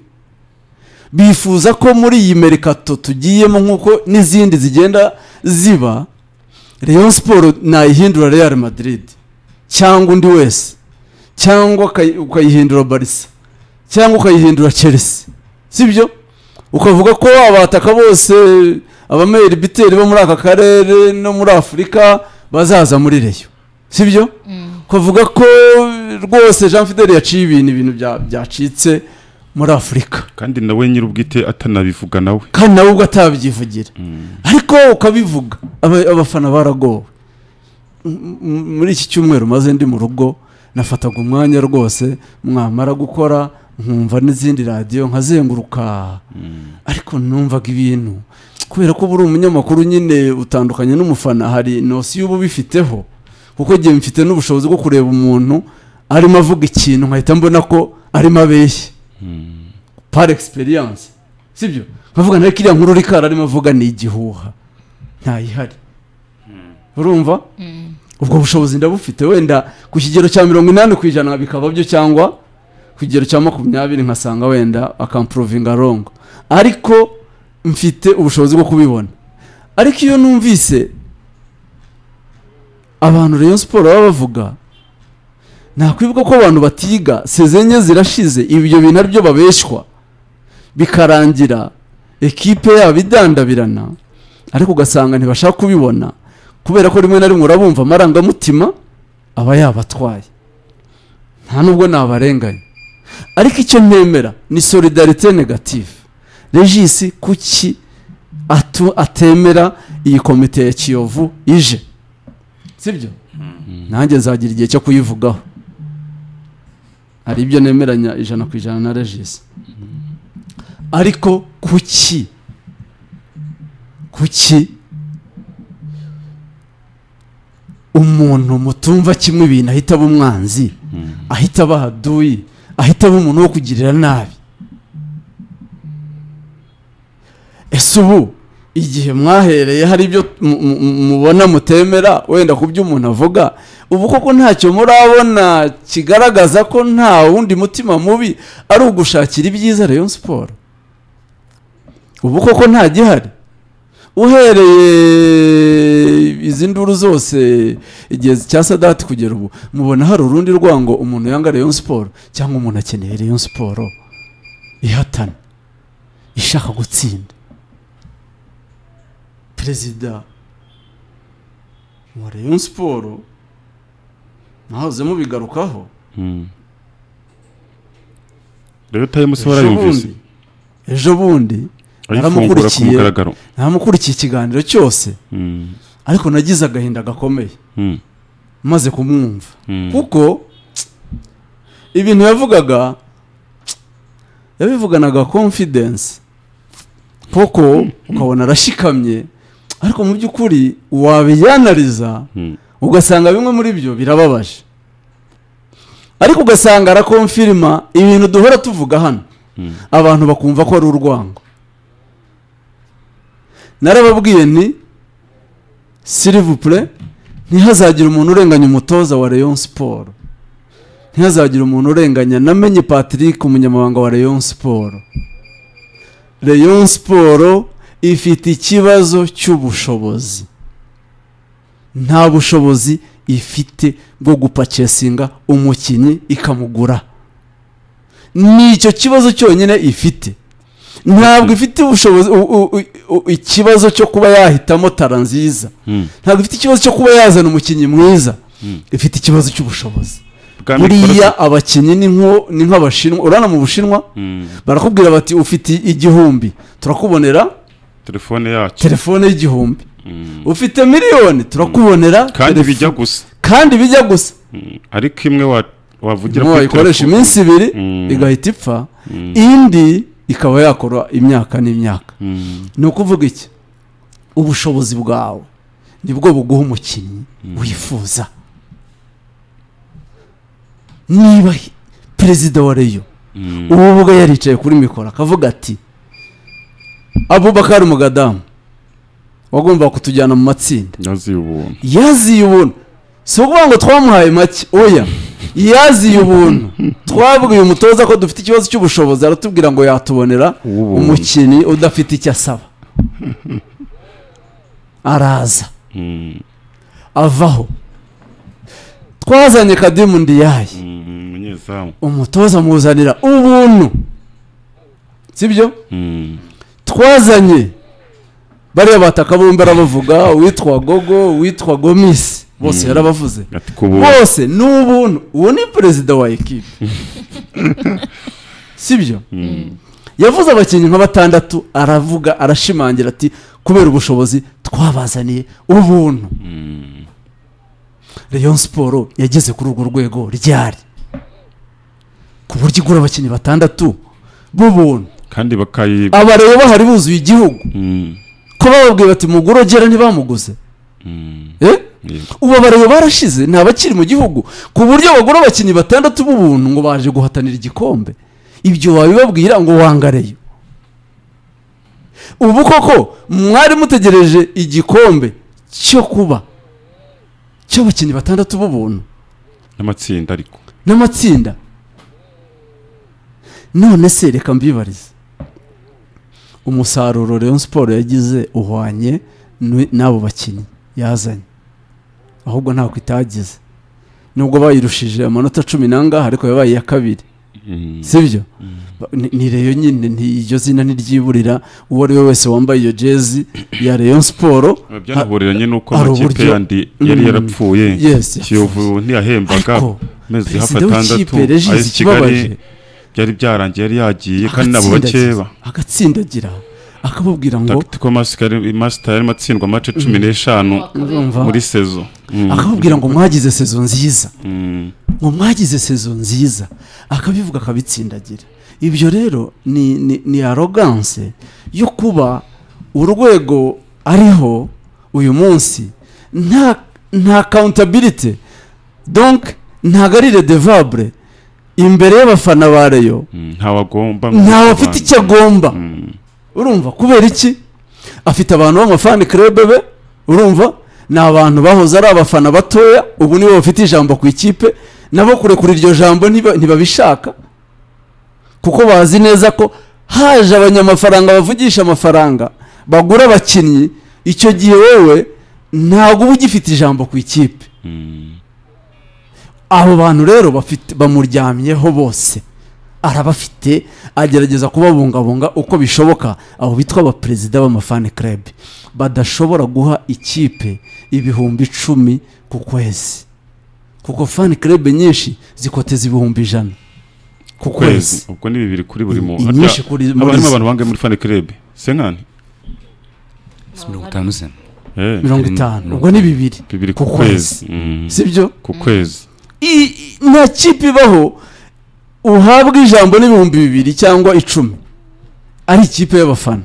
bifuza ko muri iyi merikato tugiyemo nk'uko n'izindi zigenda ziba Rayon siporo nayihindura real madrid cyangwa undi wese cyangwa ukayi- ukayihindura barisa cyangwa ukayihindura chelsea sibyo ukavuga ko abataka bose abameri biteri bo muri aka karere no muri afurika bazaza muri reyo sibyo ukavuga ko rwose jean fidel yaciye ibintu ibintu bya- byacitse muri afurika kandi nawe nyir'ubwite atanabivuga nawe kandi nawe ubwo atabyivugira ariko ukabivuga aba- abafana baragowe M- m- muri iki cyumweru maze ndi mu rugo nafataga umwanya rwose mwamara gukora nkumva n'izindi radiyo nkazenguruka ariko numvaga ibintu kubera ko uba uri umunyamakuru nyine utandukanye n'umufana hari nosi y'uba ubifiteho kuko igihe mfite n'ubushobozi bwo kureba umuntu arimo avuga ikintu nkahita mbona ko arimo abeshya par experience sibyo nkavuga nawe kiriya nkuru rikara arimo avuga ni igihuha ntayihari urumva ubwo bushobozi ndabufite wenda ku kigero cya mirongo inani ku ijana bikaba byo cyangwa ku kigero cya makumyabiri nkasanga wenda akampurovinga rongo ariko mfite ubushobozi bwo kubibona ariko iyo numvise abantu Rayon siporo baba bavuga nakwibuka ko abantu batiga sezenye zirashize ibyo bintu ari byo babeshywa bikarangira ekipe yabo idandabirana ariko ugasanga ntibashaka kubibona kubera ko rimwe na rimwe urabumva amarangamutima aba yabatwaye nta nubwo nabarenganya ariko icyo ntemera ni solidarite negative regisi kuki atu atemera iyi komite ya kiyovu ije sibyo nanjye nzagira igihe cyo kuyivugaho hari ibyo nemeranya ijana ku ijana na regisi ariko kuki kuki umuntu mutumva kimwe ibintu ahita aba umwanzi ahita aba haduyi ahita aba umuntu wo kugirira nabi ese ubu igihe mwahereye hari ibyo mu- mu- mu- mubona mutemera wenda ku byo umuntu avuga ubu koko ntacyo murabona kigaragaza ko nta wundi mutima mubi ari ugushakira ibyiza Rayon siporo ubu koko nta gihari uhereye izi nduru zose igihe cya sadati kugera ubu mubona hari urundi rwango umuntu yanga Rayon siporo cyangwa umuntu akeneye Rayon siporo ihatana ishaka gutsinda perezida wa Rayon siporo nahoze mubigarukaho rero utayimusi ejo warayumvise bundi ejo bundi ayifungura ku naramukurikiye. mugaragaro namukurikiye ikiganiro cyose Mm, ariko nagize agahinda gakomeye mm, maze kumwumva mm. kuko ibintu yavugaga yabivuganaga confidence koko ukabona arashikamye ariko mu by'ukuri wabiyanariza Mm. ugasanga bimwe muri byo birababaje ariko ugasanga arakomfirima ibintu duhora tuvuga hano Mm. abantu bakumva ko ari urwango narababwiye nti silivupure ntihazagire umuntu urenganya umutoza wa Rayon siporo ntihazagire umuntu urenganya namenye patrick umunyamabanga wa Rayon siporo Rayon siporo ifite ikibazo cy'ubushobozi nta bushobozi ifite bwo gupakesinga umukinnyi ikamugura ni icyo kibazo cyonyine ifite ntabwo ifite ubushobozi u- u- u- u- ikibazo cyo kuba yahitamo tara nziza Mm. ntabwo ifite ikibazo cyo kuba yazana umukinnyi mwiza ifite ikibazo cy'ubushobozi Bwami buriya Parufe- abakinnyi ni nko- ni nk'abashinwa urana mu bushinwa Mm. barakubwira bati ufite igihumbi turakubonera telefone yacu telefone y'igihumbi Mm. ufite miliyoni turakubonera kandi telefo- bijya gusa kandi bijya gusa Mm, ariko imwe wa- wavugira imwe wayikoresha telefone. iminsi ibiri Mm. igahita ipfa Mm, indi ikaba yakora imyaka n'imyaka mm, ni ukuvuga iki ubushobozi bwawe nibwo buguha umukinnyi wifuza niba hi- perezida wa reyo mm, ubu ubwo yaricaye kuri mikoro akavuga ati abubakari umugadamu wagombaga kutujyana mu matsinda yaziye ubuntu yaziye ubuntu si ukuvuga ngo twamuhaye make oya yaziye ubuntu twabwiye umutoza ko dufite ikibazo cy'ubushobozi aratubwira ngo yatubonera Uw'ubuntu. umukinnyi udafite icyo asaba araza Mm, avaho twazanye kadimu ndiyaye mm, umunyezamu umutoza amuzanira ubuntu sibyo Mm, twazanye bariya bataka bombi arabavuga uwitwa gogo uwitwa gomisi bose yarabavuze ati ku buntu bose ni ubuntu uwo ni perezida wa ekipe sibyo Mm, yavuze abakinnyi nka batandatu aravuga arashimangira ati kubera ubushobozi twabazaniye ubuntu mm, Rayon siporo yageze kuri urwo rwego ryari ku buryo igura abakinnyi batandatu b'ubuntu kandi bakayi abareba bahari buzuye igihugu Mm, ko bababwiye bati mugurogera ntibamuguze mm, eh? yego. ubu abareba barashize nta bakiri mu gihugu ku buryo bagura abakinnyi batandatu b'ubuntu ngo baje guhatanira igikombe ibyo wabibabwira ngo wangareyo ubu koko mwari mutegereje igikombe cyo kuba cy'abakinnyi batandatu b'ubuntu n'amatsinda ariko n'amatsinda none se reka mbibarize umusaruro Rayon siporo yagize uhwanye ni- n'abo bakinnyi yazanye ahubwo ntabwo itagize nubwo bayirushije amanota cumi n'angahe ariko yabaye iya kabiri Mm, sibyo Ba- ni- ni reyo nyine nti- iryo zina ntiryiburira uwo ari we wese wambaye iyo jezi ya Rayon siporo byanahuriranye n'uko hari amakipe uburyo- yandi yari Mm, yarapfuye yes, kiyovu ntiyahembaga ariko amezi hafi perezida atandatu w'ikipe ari regis i kigali ikibabaje byari byarangiye yari yagiye kandi nabo agatsindagira- bakeba agatsindagira akababwira ngo tactical master master yarimo atsindwa amace cumi n'eshanu urumva muri sezo Mm, akababwira ngo mwagize sezo nziza mm, ngo mwagize sezo nziza akabivuga akabitsindagira ibyo rero ni ni, ni arogance yo kuba urwego ariho uyu munsi nta nta accountability donc ntabwo ari redevable imbere y'abafana ba reyo mm, ntawagomba nta wafite icyo agomba urumva kubera iki afite abantu b'amafani kirebe be urumva ni abantu bahoze ari abafana batoya ubu nibo bafite ijambo ku ikipe nabo kurekura iryo jambo ntiba- ntibabishaka kuko bazi neza ko haje abanyamafaranga bavugisha amafaranga bagura abakinnyi icyo gihe wowe ntabwo uba ugifite ijambo ku ikipe abo bantu rero bafite bamuryamyeho bose arabafite agerageza kubabungabunga uko bishoboka abo bitwa abaperezida b'amafani club badashobora guha ikipe ibihumbi icumi ku kwezi kuko fani club nyinshi zikoteza ibihumbi ijana ku kwezi kwezi ubwo ni bibiri kuri buri muntu Inyinshi harya kuri- muri haba zo. harimo abantu bangahe muri fane kirebe senkani mirongo itanu se Eh, mirongo itanu ubwo ni bibiri bibiri ku ku kwezi kwezi Mm, sibyo ku kwezi I- i- nta kipe ibaho uhabwa ijambo n'ibihumbi bibiri cyangwa icumi ari ikipe y'abafana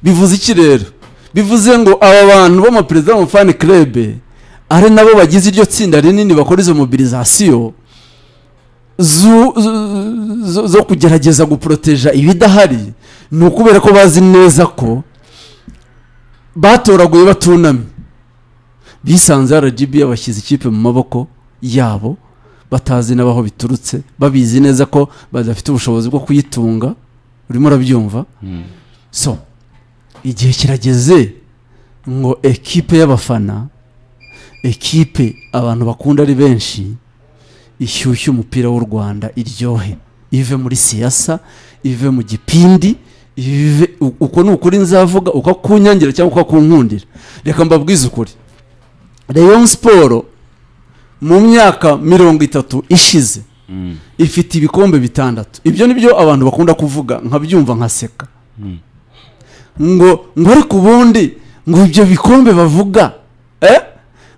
bivuze iki rero bivuze ngo aba bantu b'amaperezida b'amafani kirebe ari nabo bagize iryo tsinda rinini bakora izo mobilizasiyo zo, zo- zo, zo kugerageza guporoteja ibidahari ni ukubera ko bazi neza ko batoraguye batunamye bisanze rgb yabashyize ikipe mu maboko yabo batazi n'abaho biturutse babizi neza ko badafite ubushobozi bwo kuyitunga urimo urabyumva Mm, so igihe kirageze ngo ekipe y'abafana ekipe abantu bakunda ari benshi ishyushye umupira w'u rwanda iryohe ive muri siyasa ive mu gipindi ive u- uko ni ukuri nzavuga uko kunyangira cyangwa uko kunkundira reka mbabwize ukuri Rayon siporo mu myaka mirongo itatu ishize mm, ifite ibikombe bitandatu ibyo ni byo abantu bakunda kuvuga nkabyumva nkaseka Mm. ngo ngo ariko ubundi ngo ibyo bikombe bavuga eh?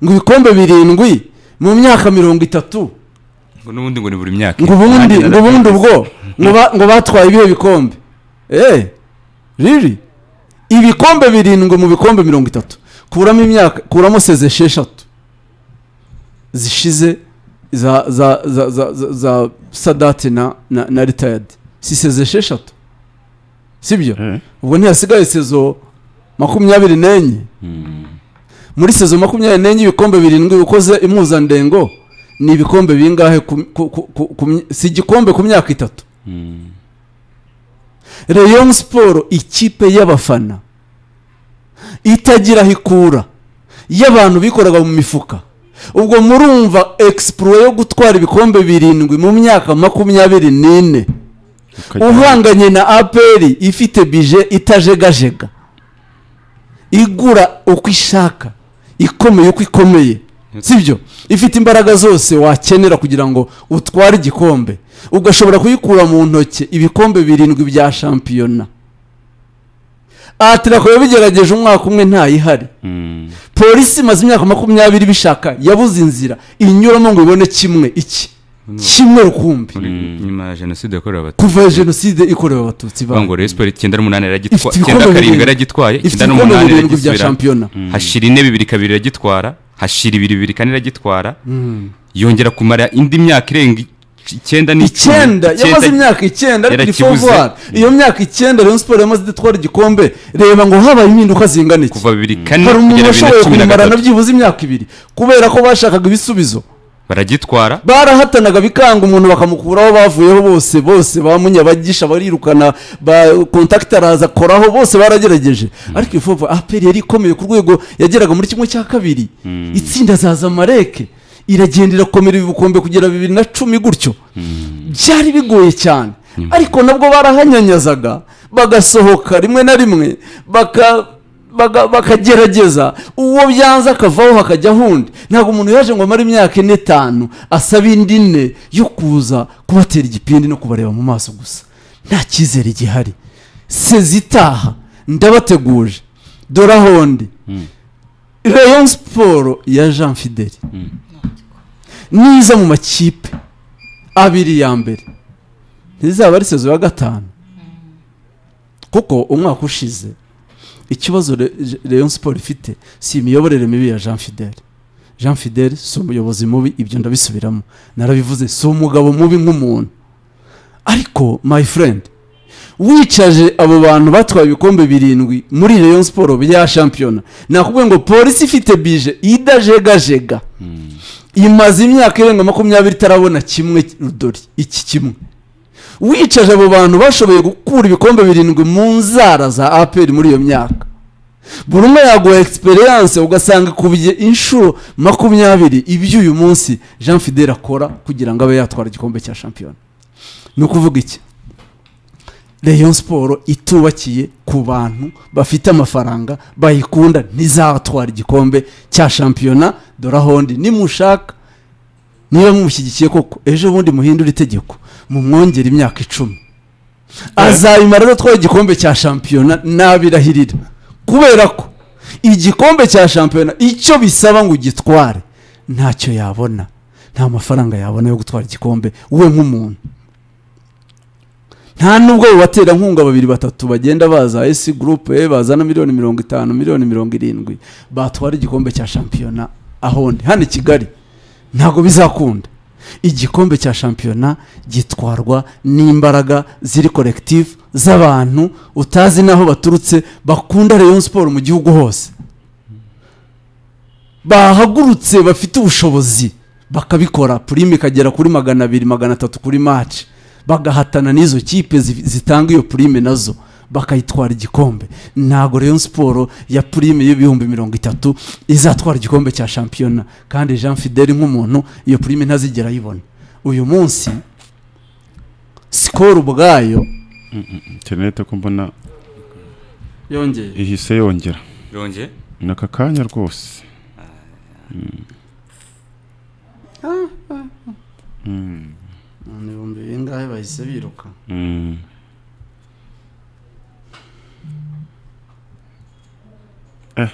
ngo ibikombe birindwi mu myaka mirongo itatu ngo n'ubundi ngo ni buri myaka ngo ubundi ngo ubundi ubwo ngo ba- ngo batwaye ibihe bikombe eee riri ibikombe birindwi mu bikombe mirongo itatu kuramo imyaka kuramo seze esheshatu zishize za za za za za, za sadate na na, na retired si seze esheshatu sibyo Eh. ubwo ntihasigaye sezo makumyabiri n'enye muri sezo makumyabiri n'enye ibikombe birindwi bikoze impuzandengo ni ibikombe bingahe ku, ku, ku, ku, ku, my- si igikombe ku myaka itatu Rayon siporo ikipe y'abafana itagira aho ikura y'abantu bikoraga mu mifuka ubwo murumva expo yo gutwara ibikombe birindwi mu myaka makumyabiri n'ine uhanganye na aperi ifite bije itajegajega igura uko ishaka ikomeye uko ikomeye sibyo ifite imbaraga zose wakenera kugira ngo utware igikombe ugashobora kuyikura mu ntoki ibikombe birindwi bya shampiyona atirako yabigerageje umwaka umwe ntayihari polisi imaze imyaka makumyabiri bishaka yabuze inzira inyuramo ngo ibone kimwe iki kimwe rukumbi nyuma ya jenoside yakorewe abatutsi kuva jenoside ikorewe abatutsi bavuga ba ngo rero siporo icyenda n'umunani ifite yaragitwaye icyenda ibikombe karindwi birindwi. yaragitwaye ifite icyenda ibikombe n'umunani birindwi bya iragisubiramo shampiyona hashira intebe ibiri kabiri iragitwara hashira ibiri bibiri kane iragitwara yongera kumara indi myaka irenga ic- icyenda n'icumi icyenda yamaze imyaka icyenda ariko iri yarakibuze. fovuwari iyo myaka icyenda rayon siporo yamaze idatwara igikombe reba ngo habaye impinduka zingana iki kuva bibiri kane hari kugera bibiri umuntu na washoboye cumi na kumarana gatatu byibuze imyaka ibiri kubera ko bashakaga ibisubizo baragitwara barahatanaga bikanga umuntu bakamukuraho bavuyeho bose bose bamunyabagisha barirukana ba kontakiti araza akoraho bose baragerageje ariko iyo fovu aperi yari ikomeye ku rwego yageraga muri kimwe cya kabiri itsinda za zamareke iragenda irakomera ibikombe kugera bibiri na cumi gutyo byari bigoye cyane ariko nabwo barahanyanyazaga bagasohoka rimwe na rimwe baka baga- bakagerageza uwo byanze akavaho hakajya hundi ntabwo umuntu yaje ngo amare imyaka ine tanu asaba indi ine yo kuza kubatera igipindi no kubareba mu maso gusa nta cyizere gihari sezi itaha ndabateguje dore ahondi rayon siporo ya jean fideli niza mu makipe abiri ya mbere ntizaba ari sezo ya gatanu kuko umwaka ushize ikibazo Re- Je- Rayon siporo ifite si imiyoborere mibi ya jean fidele jean fidele si umuyobozi mubi ibyo ndabisubiramo narabivuze si umugabo mubi nk'umuntu ariko my friend wicaje abo bantu batwaye ibikombe birindwi muri Rayon siporo bya shampiyona nakubwiye ngo polisi ifite bije idajegajega imaze imyaka irenga makumyabiri itarabona kimwe rudori iki kimwe wicaje abo bantu bashoboye gukura ibikombe birindwi mu nzara za aperi muri iyo myaka buri umwe yaguha egisperiyanse ugasanga ikubiye inshuro makumyabiri ibyo uyu munsi jean fidele akora kugira ngo abe yatwara igikombe cya shampiyona ni ukuvuga iki Rayon siporo itubakiye ku bantu bafite amafaranga bayikunda ntizatwara igikombe cya shampiyona dore ahondi nimushaka niba mumushyigikiye koko ejo bundi muhindure itegeko mumwongere imyaka icumi azayimara adatwara igikombe cya shampiyona nabirahirira kubera ko igikombe cya shampiyona icyo bisaba ngo ugitware ntacyo yabona nta mafaranga yabona yo gutwara igikombe we nk'umuntu nta nubwo abaterankunga babiri batatu bagenda baza esi gurupe bazana miliyoni mirongo itanu miliyoni mirongo irindwi batwara igikombe cya shampiyona ahondi hano i kigali ntabwo bizakunda igikombe cya shampiyona gitwarwa n'imbaraga ziri korekitivu z'abantu utazi n'aho baturutse bakunda Rayon siporo mu gihugu hose bahagurutse bafite ubushobozi bakabikora purime ikagera kuri magana abiri magana atatu kuri maci bagahatana n'izo kipe zi- zitanga iyo purime nazo bakayitwara igikombe ntabwo Rayon siporo ya purime y'ibihumbi mirongo itatu izatwara igikombe cya shampiyona kandi jean fidele nk'umuntu iyo purime ntazigera ayibona uyu munsi sikoro ubwayo interinete ko mbona yongeye ihise yongera yongeye ni aka kanya rwose ni ibihumbi bingahe bahise biruka Mm. Eh.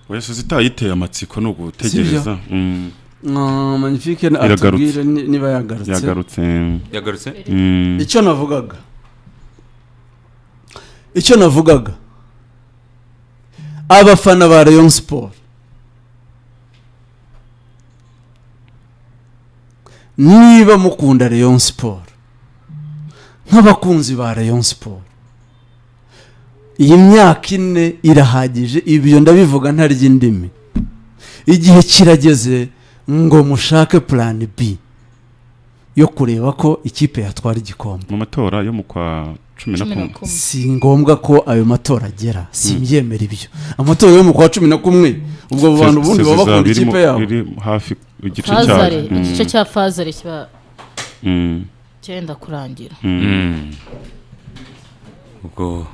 Oya sozita yiteye amatsiko ni ugutegereza. Mm. Ah, magnifique Iragarutse. atubwire ni- niba yagarutse yagarutse yagarutse Mm. icyo navugaga icyo navugaga abafana ba rayon siporo niba mukunda rayon siporo nk'abakunzi ba rayon siporo iyi myaka ine irahagije ibyo ndabivuga ntarya indimi igihe kirageze ngo mushake purani bi yo kureba ko ikipe yatwara igikombe mu matora yo mu kwa cumi na cumi na kumwe kumwe si ngombwa ko ayo matora agera simbyemera ibyo amatora yo mu kwa cumi na kumwe ubwo abo bantu ubundi baba bakunda Zizaba ikipe irimo- yabo iri hafi igice fazare cyayo igice cya fazare kiba Mm. cyenda kurangira Mm. ubwo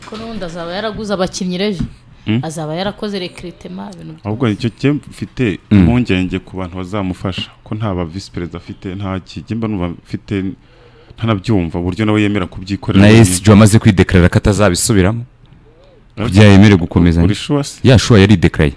kuko n'ubundi azaba yaraguze abakinnyi rejo Mm. azaba yarakoze rekiritema ibintu by- ahubwo icyo gihe mfite impungenge ku bantu bazamufasha ko nta ba visi perezida afite nta kijyemba numva mfite ntanabyumva uburyo nawe yemera kubyikorera na esiji wamaze kwidekarara ko atazabisubiramo kugira yemere gukomeza buri shuwasi yashuwa yaridekaraye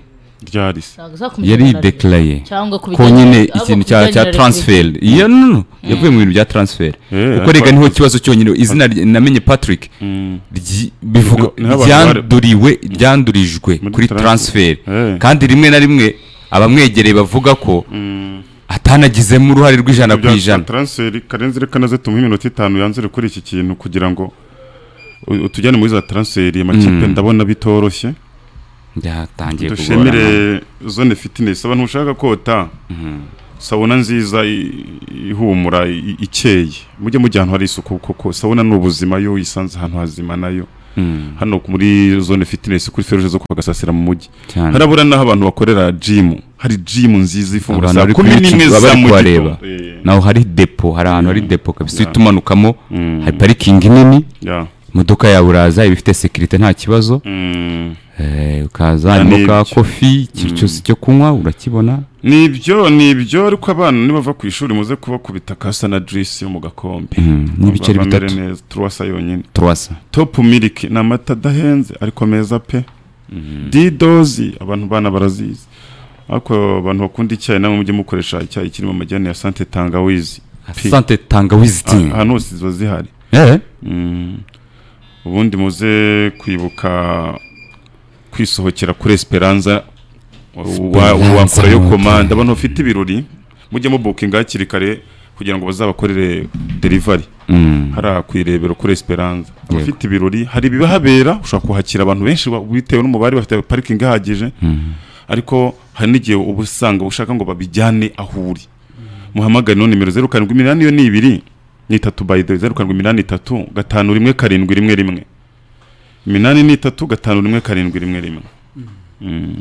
ryarise ntabwo uzakomeza kumarana yaridekaraye cyangwa ku ko bijyanye- nyine ahubwo ikintu ku cya bijyanye cya na transfer iyo no no yavuye mu bintu bya transfer Eh, kuko rega niho kibazo cyonyine izina rye- namenye Patrick Mm. ryi- bivuga Niho abantu ryanduriwe ryandurijwe Muri kuri transfer. transfer Eh. kandi rimwe na rimwe abamwegereye bavuga ko Mm. atanagizemo uruhare rw'ijana ku bya ijana taransiferi karenzi reka naze tumuhe iminota itanu yanzure kuri iki kintu kugira ngo u- utujyane muri za taransiferi amakipe Mm. ndabona bitoroshye byatangiye dushimire kugorana zone fitinesi abantu ushaka kota sabuna nziza i- ihumura i- ikeye mujye mujya ahantu hari isuku kuko sabuna ni ubuzima iyo uyisanze ahantu hazima nayo Mm, hano muri zone fitinesi kuri feruje zo kwa gasasira mu mujyi cyane. harabura n'aho abantu bakorera jimu hari jimu nziza ifungura Abantu saa bari kuri kumi n'imwe YouTube za bari mu kubareba gitondo. Eh, naho hari depo hari ahantu hari depo kabisa uhita umanukamo Mm. hari parikingi nini yeah. imodoka yawe uraza iba ifite sekirite nta kibazo Mm. Eh, ukaza Ya, harimo ni ka ibyo. kofi ikintu cyose cyo kunywa urakibona ni ibyo ni ibyo ariko abana nibava ku ishuri muze kubakubita kasa na juice yo mu gakombe Mm, n'ibiceri Bamere bitatu. neza turuwasa yonyine turasa topu miliki ni amata adahenze ariko meza pe didozi abantu bana barazizi ariko abantu bakunda icyayi namwe mujye mukoresha icyayi kirimo amajyane ya sante tangawizi Pi. sante tangawizi Ah, ti ahantu hose ziba zihari Eh, Mm. ubundi muze kwibuka kwisohokera kuri esperanza wa- Esperanza wakora yo Hotel. komanda abantu bafite ibirori mujye mubukinga hakiri kare kugira ngo bazabakorere derivari mm, hariya ku irebero kuri esperanza Yego. abafite ibirori hari ibihabera ushobora kuhakira abantu benshi wa- bitewe n'umubare bafite parikingi ihagije mm. ariko hari n'igihe uba usanga ushaka ngo babijyane aho uri muhamagare no nimero zeru karindwi iminani iyo ni ibiri ni itatu by the way, zeru karindwi iminani itatu gatanu rimwe karindwi rimwe rimwe iminani ni itatu gatanu rimwe karindwi rimwe rimwe Mm.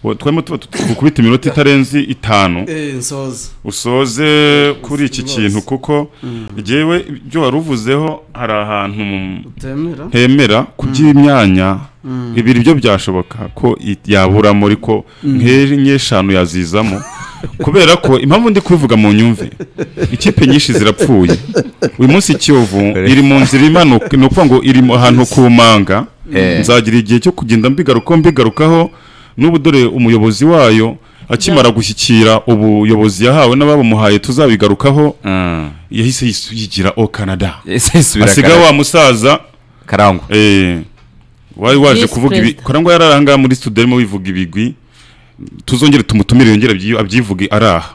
Wa- twarimo tuba gukubita iminota itarenze itanu eee nsoza usoze kuri iki kintu kuko njyewe ibyo wari uvuzeho hari ahantu mu- utemera hemera kuby'imyanya ibiri byo byashoboka ko i- yaburamo ariko nk'ejo eshanu yazizamo kubera ko impamvu ndi kubivuga mu nyumve ikipe nyinshi zirapfuye uyu munsi kiyovu iri mu nzira imanuka ni ukuvuga ngo iri mu- ahantu ku manga Eh. nzagira igihe cyo kugenda mbigarukaho mbigarukaho n'ubu dore umuyobozi wayo akimara gushyikira ubuyobozi yahawe n'abamuhaye tuzabigarukaho Ah, yahise yis- yigira o canada ese subira asigaye wa musaza karangwa Eh, wari waje Visi kuvuga ibi Perezida. karangwa yari ahangaha muri studio arimo bivuga ibigwi tuzongere tumutumire yongere abyi- abyivuge ari aha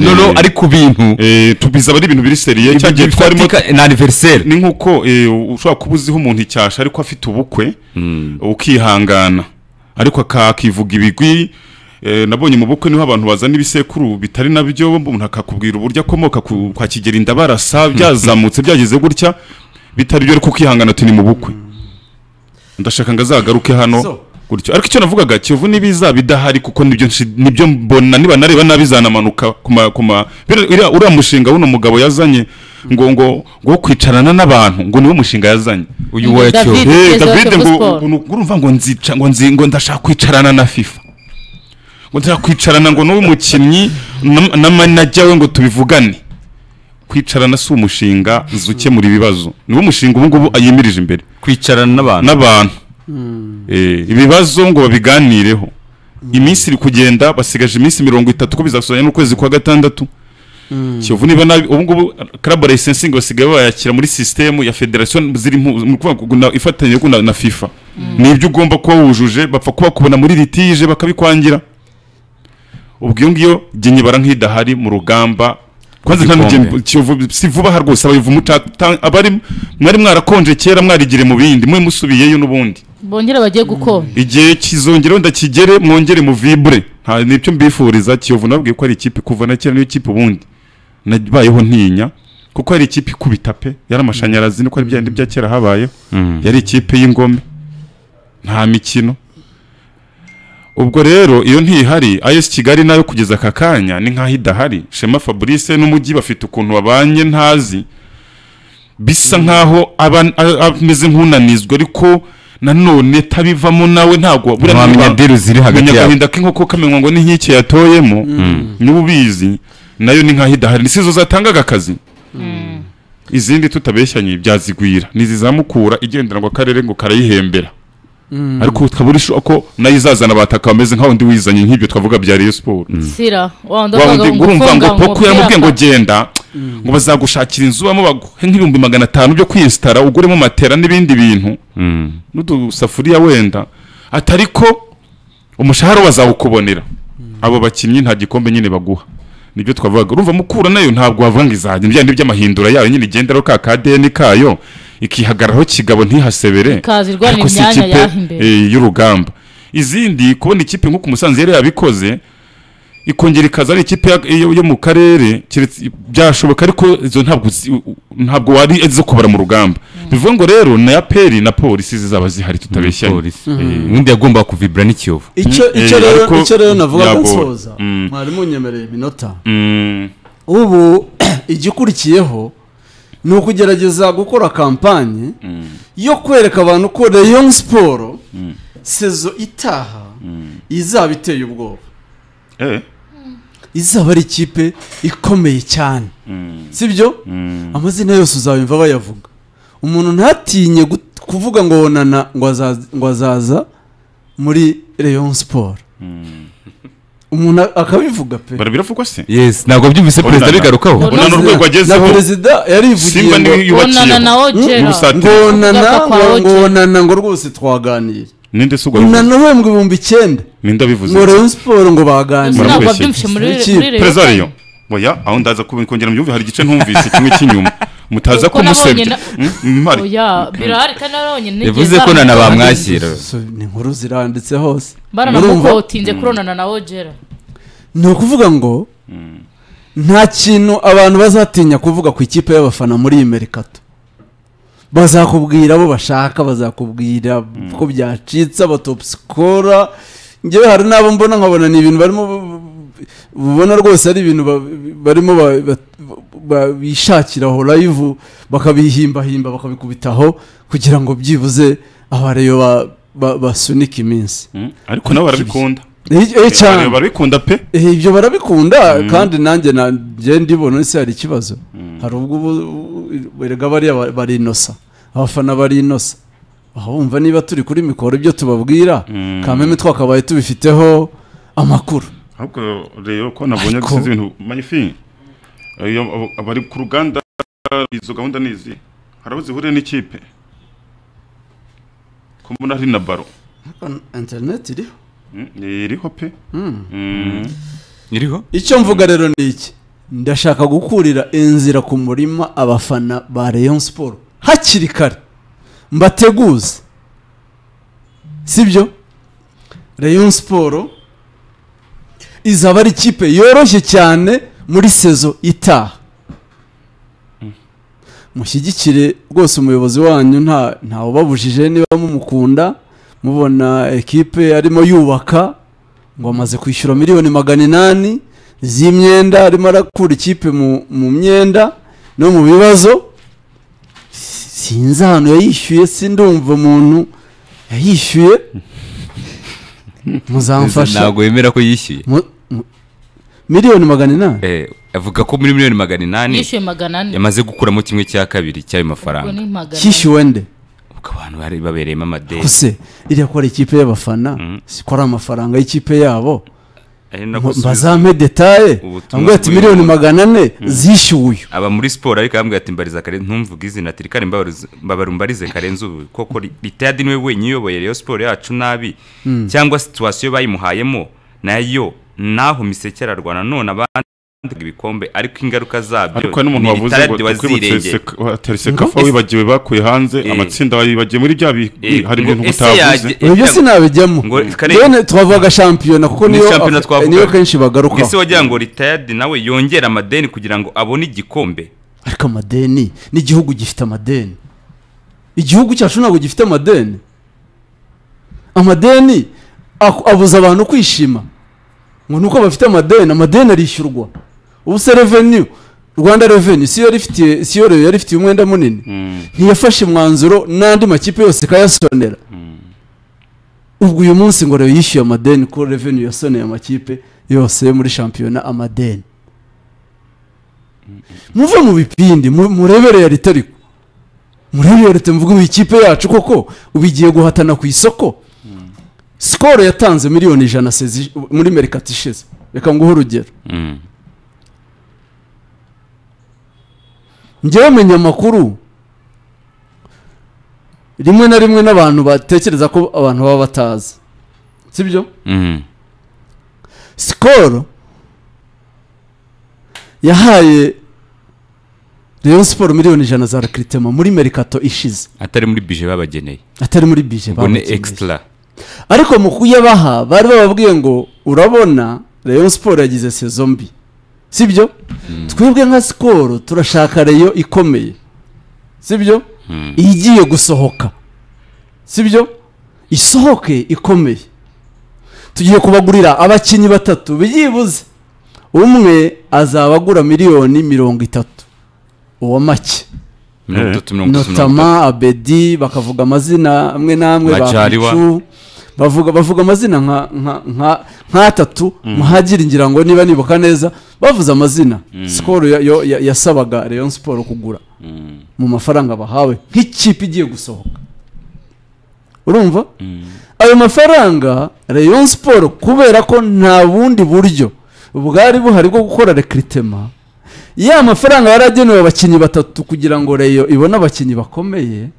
no no ari ku bintu Eh, tu- bizaba ari ibintu biri seriye cya gihe twarimo bifatika ni aniveriseri ni nk'uko eh, ushobora kuba uziho umuntu icyasha ariko afite ubukwe ukihangana ariko aka- akivuga ibigwi eh, nabonye mu bukwe niho abantu bazana ibisekuru bitari nabyo umuntu akakubwira uburyo akomoka ku- kwa kigeri ndabarasa byazamutse byageze gutya bitari byo ariko ukihangana turi mu bukwe ndashaka ngo azagaruke So. hano gutyo ariko icyo navugaga kiyovu n'ibiza bidahari kuko nibyo nshi- nibyo mbona niba nareba nabi zanamanuka ku ma- ku ma bira- iriya- uriya mushinga w'uno mugabo yazanye ngo ngo ngo wo kwicarana n'abantu ngo niwo mushinga yazanye uyu wa David. cyo Eh, Perezida wa David Kiyovu ngo Sport. ngo- ngo urumva ngo nzica ngo nzi ngo ndashaka kwicarana na FIFA ngo ndashaka kwicarana ngo n'uwo mukinnyi na- na manager we ngo tubivugane kwicarana si umushinga uza ukemura ibibazo niwo mushinga ubu ngubu yimirije imbere kwicarana n'abantu n'abantu Eh, ibibazo ngo babiganireho iminsi iri kugenda basigaje iminsi mirongo itatu ko bizasohora n'ukwezi kwa gatandatu kiyovu niba nabi ubu ngubu club licensingi basigaye bayakira muri sisitemu ya federasiyo ziri mu- mu kuvuga ngo na- ifatanye ko na na fifa ni ibyo ugomba kuba wujuje bapfa kuba kubona muri litije bakabikwangira ubwo iyo ngiyo jye nyibara nk'idahari mu rugamba kwanza nta Igikombe. n'ugenda kiyovu si vuba aha rwose abayivumu abari mwari mwarakonje kera mwarigire mu bindi mwe musubiyeyo n'ubundi bongera bagiye gukora igihe kizongeraho ndakigere mwongere mu vibure nta n'ibyo mbifuriza kiyovu nababwiye ko ari ikipe kuva na kera niyo kipe ubundi nabayeho ntinya kuko hari ikipe ikubita pe yari amashanyarazi niko ari bya bya kera habayeho Mm. yari ikipe y'ingome nta mikino ubwo rero iyo ntihari ayesi kigali nayo kugeza aka kanya ni nk'aho idahari shema fabrice n'umujyi bafite ukuntu babanye ntazi bisa nkaho aba- a- ameze nk'unanizwa ariko nanone tabivamo nawe ntabwo buriya ntiwamenya ntiba- deru ziri hagati menya yabo agahinda k'inkoko kamenywa ngo ni nk'iki yatoyemo niba ubizi nayo ni nk'aho idahari ni sizo zatangaga akazi izindi tutabeshyanye byazigwira ntizizamukura igendera ngo akarere ngo karayihembera ariko tukaba uri sure ko nayo izazana abataka bameze nk'aho ndi wizanye nk'ibyo twavuga bya Rayon Sport sira wa wundi wa avuga wundi ngo urumva ngo gufunga poko umupira yaramubwiye ngo aka- genda ngo bazagushakira inzu bamo baguhe nk'ibihumbi magana atanu byo kwiyesitara uguremo matera n'ibindi bintu Mm. n'udusafuriya wenda ati ariko umushahara bazawukubonera abo bakinnyi nta gikombe nyine baguha nibyo twavugaga urumva mukura nayo ntabwo wavuga ngo izajya ibya ni by'amahindura yayo nyine igenderaho ka kadeni kayo ikihagararaho kigabo ntihasebere Ikaza irwanira Ariko si imyanya ikipe, yaho imbere. eh, y'urugamba izindi kubona ikipe nk'uko umusanzu yari yabikoze ikongera ikaza ari ikipe ya- yo yo mu karere keretse- byashoboka ariko izo ntabwo zi- u- ntabwo wari izo kubara mu rugamba bivuga ngo rero na ya peri na polisi zizaba zihari tutabeshyanye Polisi. Eh, undi yagomba kuvibra n'ikiyovu icyo Mm, icyo eh, rero ariko icyo rero navuga yagora. nsoza Mm. mwari munyemereye iminota Mm. ubu igikurikiyeho ni ukugerageza gukora kampanye yo kwereka abantu ko Rayon siporo sezo itaha izaba iteye ubwoba Eh. izaba ari ikipe ikomeye cyane sibyo amazina yose uzabimva bayavuga umuntu ntatinye gut- kuvuga ngo wonana ngo azaza- ngo azaza muri Rayon siporo umuntu akabivuga pe barabiravugwa se yes ntabwo byumvise perezida Onana. bigarukaho Onana. urabona urwego na agezeho perezida yarivugiye simba ngo niwe bonana yubakiyeho nawo jera n'ubusatire. ngonana Kugaruka kwa Roger. ngonana ngo rwose twaganire ninde se ugwa bivuze unana uhembwa ibihumbi icyenda ninde abivuze ngo Rayon siporo ngo Gusa baganire Murakoze. ntabwo byumvishe muri Iki- muri Rayon perezida ariyo Sport. oya aho ndaza kubi- kongera mubyumve hari igice ntumvise kimwe cy'inyuma mutaza Kuko nabonye kumusebya na- Mm, mpari. oya birahari kandi nabonye nigeze yavuze ko baramukora. nana bamwakira So, ni inkuru ziranditse hose Murumva? baranamukotinze kuronana na ojera ni ukuvuga ngo nta kintu abantu bazatinya kuvuga ku ikipe y'abafana muri iyi merikato bazakubwira abo bashaka bazakubwira ko byacitse abatopisikora ngewe hari n'abo mbona nkabona ni ibintu barimo ubona rwose ari ibintu ba- barimo ba- ba- ba- bishakiraho live bakabihimbahimba bakabikubitaho kugira ngo byibuze abareyo basunike iminsi Mm, ariko nabo barabikunda Eh, eh, cyane Bareba- barabikunda pe Eh, ibyo barabikunda kandi nanjye na- njye ndibona ese hari ikibazo hari ubwo ubu- ubu- erega bariya ba- bari inosa abafana bari inosa aha wumva niba turi kuri mikoro ibyo tubabwira kameme twakabaye tubifiteho amakuru ahubwo rero ko nabonye Ariko- dusize ibintu magnifique Iyo abo- abari ku ruganda izo gahunda ni izi hari aho zihuriye n'ikipe ko mbona hari na baro interineti iriho Mm, iriho pe iriho icyo mvuga rero ni iki ndashaka gukurira inzira ku murima abafana ba Rayon siporo hakiri kare mbateguze sibyo Rayon siporo izaba ari ikipe yoroshye cyane muri sezo itaha mushyigikire rwose umuyobozi wanyu nta ntawubabujije niba mumukunda mubona ekipe arimo yubaka ngo amaze kwishyura miliyoni magana inani z'imyenda arimo arakura ikipe mu, mu myenda no mu bibazo Si- sinzi ahantu yayishyuye sindumva umuntu yayishyuye muzamfasha ntabwo yemera ko yishyuye Mu- mu- miliyoni magana inani Eh, avuga ko muri miliyoni magana inani yishyuye magana ane yamaze gukuramo kimwe cya kabiri cy'ayo ubwo mafaranga ni magana ane kishyuwe nde ubwo abantu bari babereyemo amadeni ese iriya ko ari ikipe y'abafana si ko ari amafaranga y'ikipe yabo ari na Mba- gusubiza- mbazampe detaye Ubutumwa ambwira ati bw'uyu miliyoni muntu. magana ane zishyuwe aba muri siporo ariko yambwira ati mbariza kare ntumvuge izina ati rikare mbabarize- mbabara umbarize karenze ubu koko ri- ritayadi niwe wenyine uyoboye rero siporo yacu nabi cyangwa situwasiyo bayimuhayemo nayo naho miseke ararwana none abandi ibikombe ariko ingaruka zabyo ariko hari n'umuntu ni wavuze Ritayadi ngo wazirengera. watera sekafa wibagiwe bakuye hanze Eh. amatsinda wibagiwe muri bya bihwi Eh, hari ngo ibintu ese utavuze yaje- eh, ibyo cyangwa- sinabijyamo Ngo kare- rero twavuga shampiyona kuko Ni niyo shampiyona twavuga. niyo kenshi Ngo ese bagarukaho wagira ngo ritayadi nawe yongere amadeni kugira ngo abone igikombe ariko amadeni n'igihugu gifite amadeni igihugu cyacu ntabwo gifite amadeni amadeni aku- abuza abantu kwishima ngo ni uko bafite amadeni amadeni arishyurwa ubu se reveni rwanda reveni si yo yarifitiye- si yo rero yari ifitiye umwenda munini ntiyafashe umwanzuro n'andi makipe yose ikayasonera ubwo uyu munsi ngo rero yishyuye amadeni ko reveni yasoneye amakipe yose yo muri shampiyona amadeni muve mu bipindi mu- murebere ya leta ariko murebere ya leta muvuge ubu ikipe yacu koko ubu igiye guhatana ku isoko sikoro yatanze miliyoni ijana sezi- muri merikati ishize reka nguhe urugero njyewe menya amakuru rimwe na rimwe n'abantu batekereza ko abantu baba batazi sibyo sikoro yahaye reyo siporo miliyoni ijana za rekiritema muri merikato ishize atari muri bije babageneye atari muri bije ngo ni bamukeneye. ekisitara ariko mu kuyabaha bari bababwiye ngo urabona reyo siporo yagize sezo mbi sibyo twebwe nka sikoro turashaka reyo ikomeye sibyo igiye gusohoka sibyo isohoke ikomeye tugiye kubagurira abakinnyi batatu byibuze umwe azaba agura miliyoni mirongo itatu uwa make mirongo itatu mirongo itatu mirongo itatu notama abedi bakavuga amazina amwe n'amwe Nka Chariwa. bacu bavuga bavuga amazina nka nka nka nk'atatu muhagira ngira ngo niba nibuka neza bavuze amazina sikoro ya- yo- ya- yasabaga Rayon siporo kugura mu mafaranga bahawe nk'ikipe igiye gusohoka urumva ayo mafaranga Rayon siporo kubera ko nta bundi buryo bwari buhari bwo gukora rekiritema ya mafaranga yaragenewe abakinnyi batatu kugira ngo reyo ibone abakinnyi bakomeye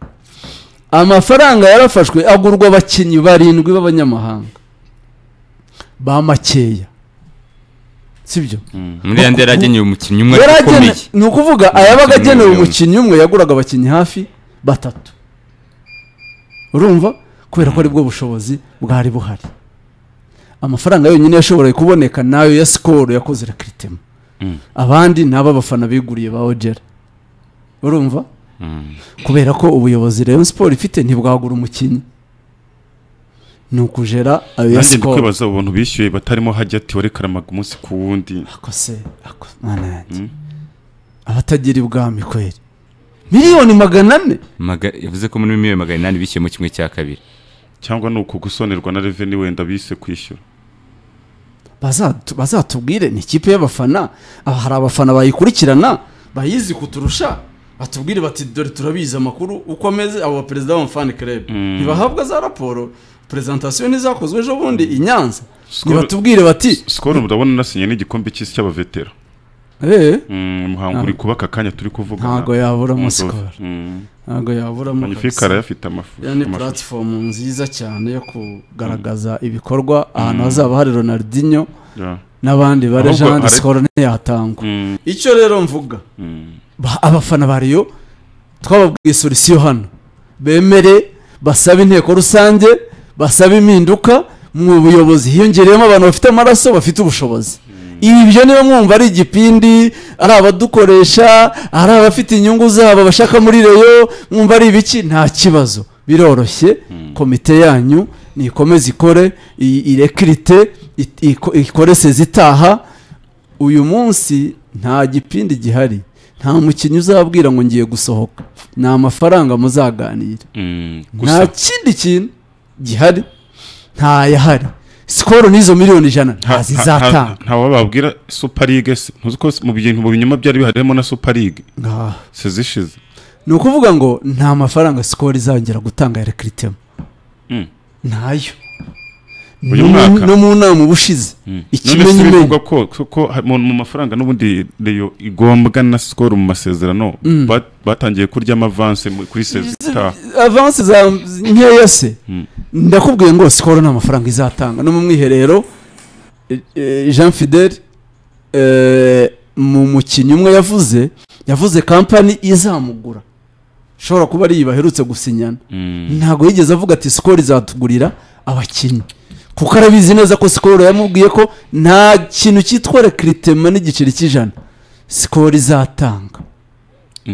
amafaranga yarafashwe agurwa abakinnyi barindwi b'abanyamahanga ba makeya sibyo muri yandi yaragenewe umukinnyi umwe ariko yaragene ukomeye ni ukuvuga ayabaga agenewe umukinnyi umwe yaguraga abakinnyi hafi batatu urumva kubera ko aribwo bushobozi bwari buhari amafaranga yonyine yashoboraga kuboneka nayo ya sikoro yakoze rekiritema abandi ni ab'abafana biguriye ba ojera urumva kubera ko ubuyobozi Rayon siporo ifite ntibwagura umukinnyi ni ukujera ayo ya nanjye ndi sikoro kwibaza ubuntu bishyuye batarimo hajya ati wari karamaga umunsi ku wundi akose ako- mana yanjye abatagira ibwami kweri miliyoni magana ane Maga- yavuze ko muri miliyoni magana inani bishyuye mu kimwe cya kabiri cyangwa ni uku gusonerwa na reveni wenda bise kwishyura Bazatu- bazatubwire ni ikipe y'abafana aba hari abafana bayikurikirana bayizi kuturusha batubwire bati dore turabizi amakuru uko ameze abo baperezida b'amafani club ntibahabwa za raporo perezantasiyo ntizakozwe ejo bundi i nyanza Skol- ntibatubwire bati sikoro murabona nasinye n'igikombe cy'isi cy'abavetera eee Mm, umuhango uri kuba aka kanya turi kuvuga ntago yaburamo sikoro ntago yaburamo magnifique kabisa. arayafite amafu yani amafu. puratifomu nziza cyane yo kugaragaza ibikorwa ahantu hazaba hari ronaldinho Yeah. n'abandi ba Ahubwo legende hari- sikoro ntiyatangwa Mm, icyo rero mvuga mm. ba- abafana ba riyo twababwiye solisiyo hano bemere basabe inteko rusange basabe impinduka mu buyobozi hiyongereyemo abantu bafite amaraso bafite ubushobozi ibyo niba mwumva ari igipindi ari abadukoresha ari abafite inyungu zabo bashaka muri reyo mwumva ari ibiki nta kibazo biroroshye komite yanyu nikomeze ikore i- irekirite it- iko- ikore sezitaha uyu munsi nta gipindi gihari nta mukinnyi uzabwira ngo ngiye gusohoka ni amafaranga muzaganira Mm, nta gusa kindi kintu gihari ntayahari sikoro n'izo miliyoni ijana ntazizatanga wababwira super league se ntuzi ko mu bintu mu binyoma byari biharimo na super league ngaha sezishize ni ukuvuga ngo nta mafaranga sikoro izongera gutanga ya rekiritemo Mm. ntayo Uyu No mu- mwaka? no mu nama ubushize none se ikimenyimenyi bivuga ko ko- ko ha- mu mu mafaranga n'ubundi reyo igombwa na sikoro mu masezerano ba- batangiye kurya amavanse mu- kuri sezita avansi za nkeya se ndakubwiye ngo sikoro nta mafaranga izatanga no mu mwiherero eh, eh, jean fidel eh, mu mukinnyi umwe yavuze yavuze kampani izamugura ishobora kuba ari iyi baherutse gusinyana ntabwo yigeze avuga ati sikoro izatugurira abakinnyi kuko arabizi neza ko sikoro yamubwiye ko nta kintu cyitwa rekiritema n'igiceri cy'ijana sikoro izatanga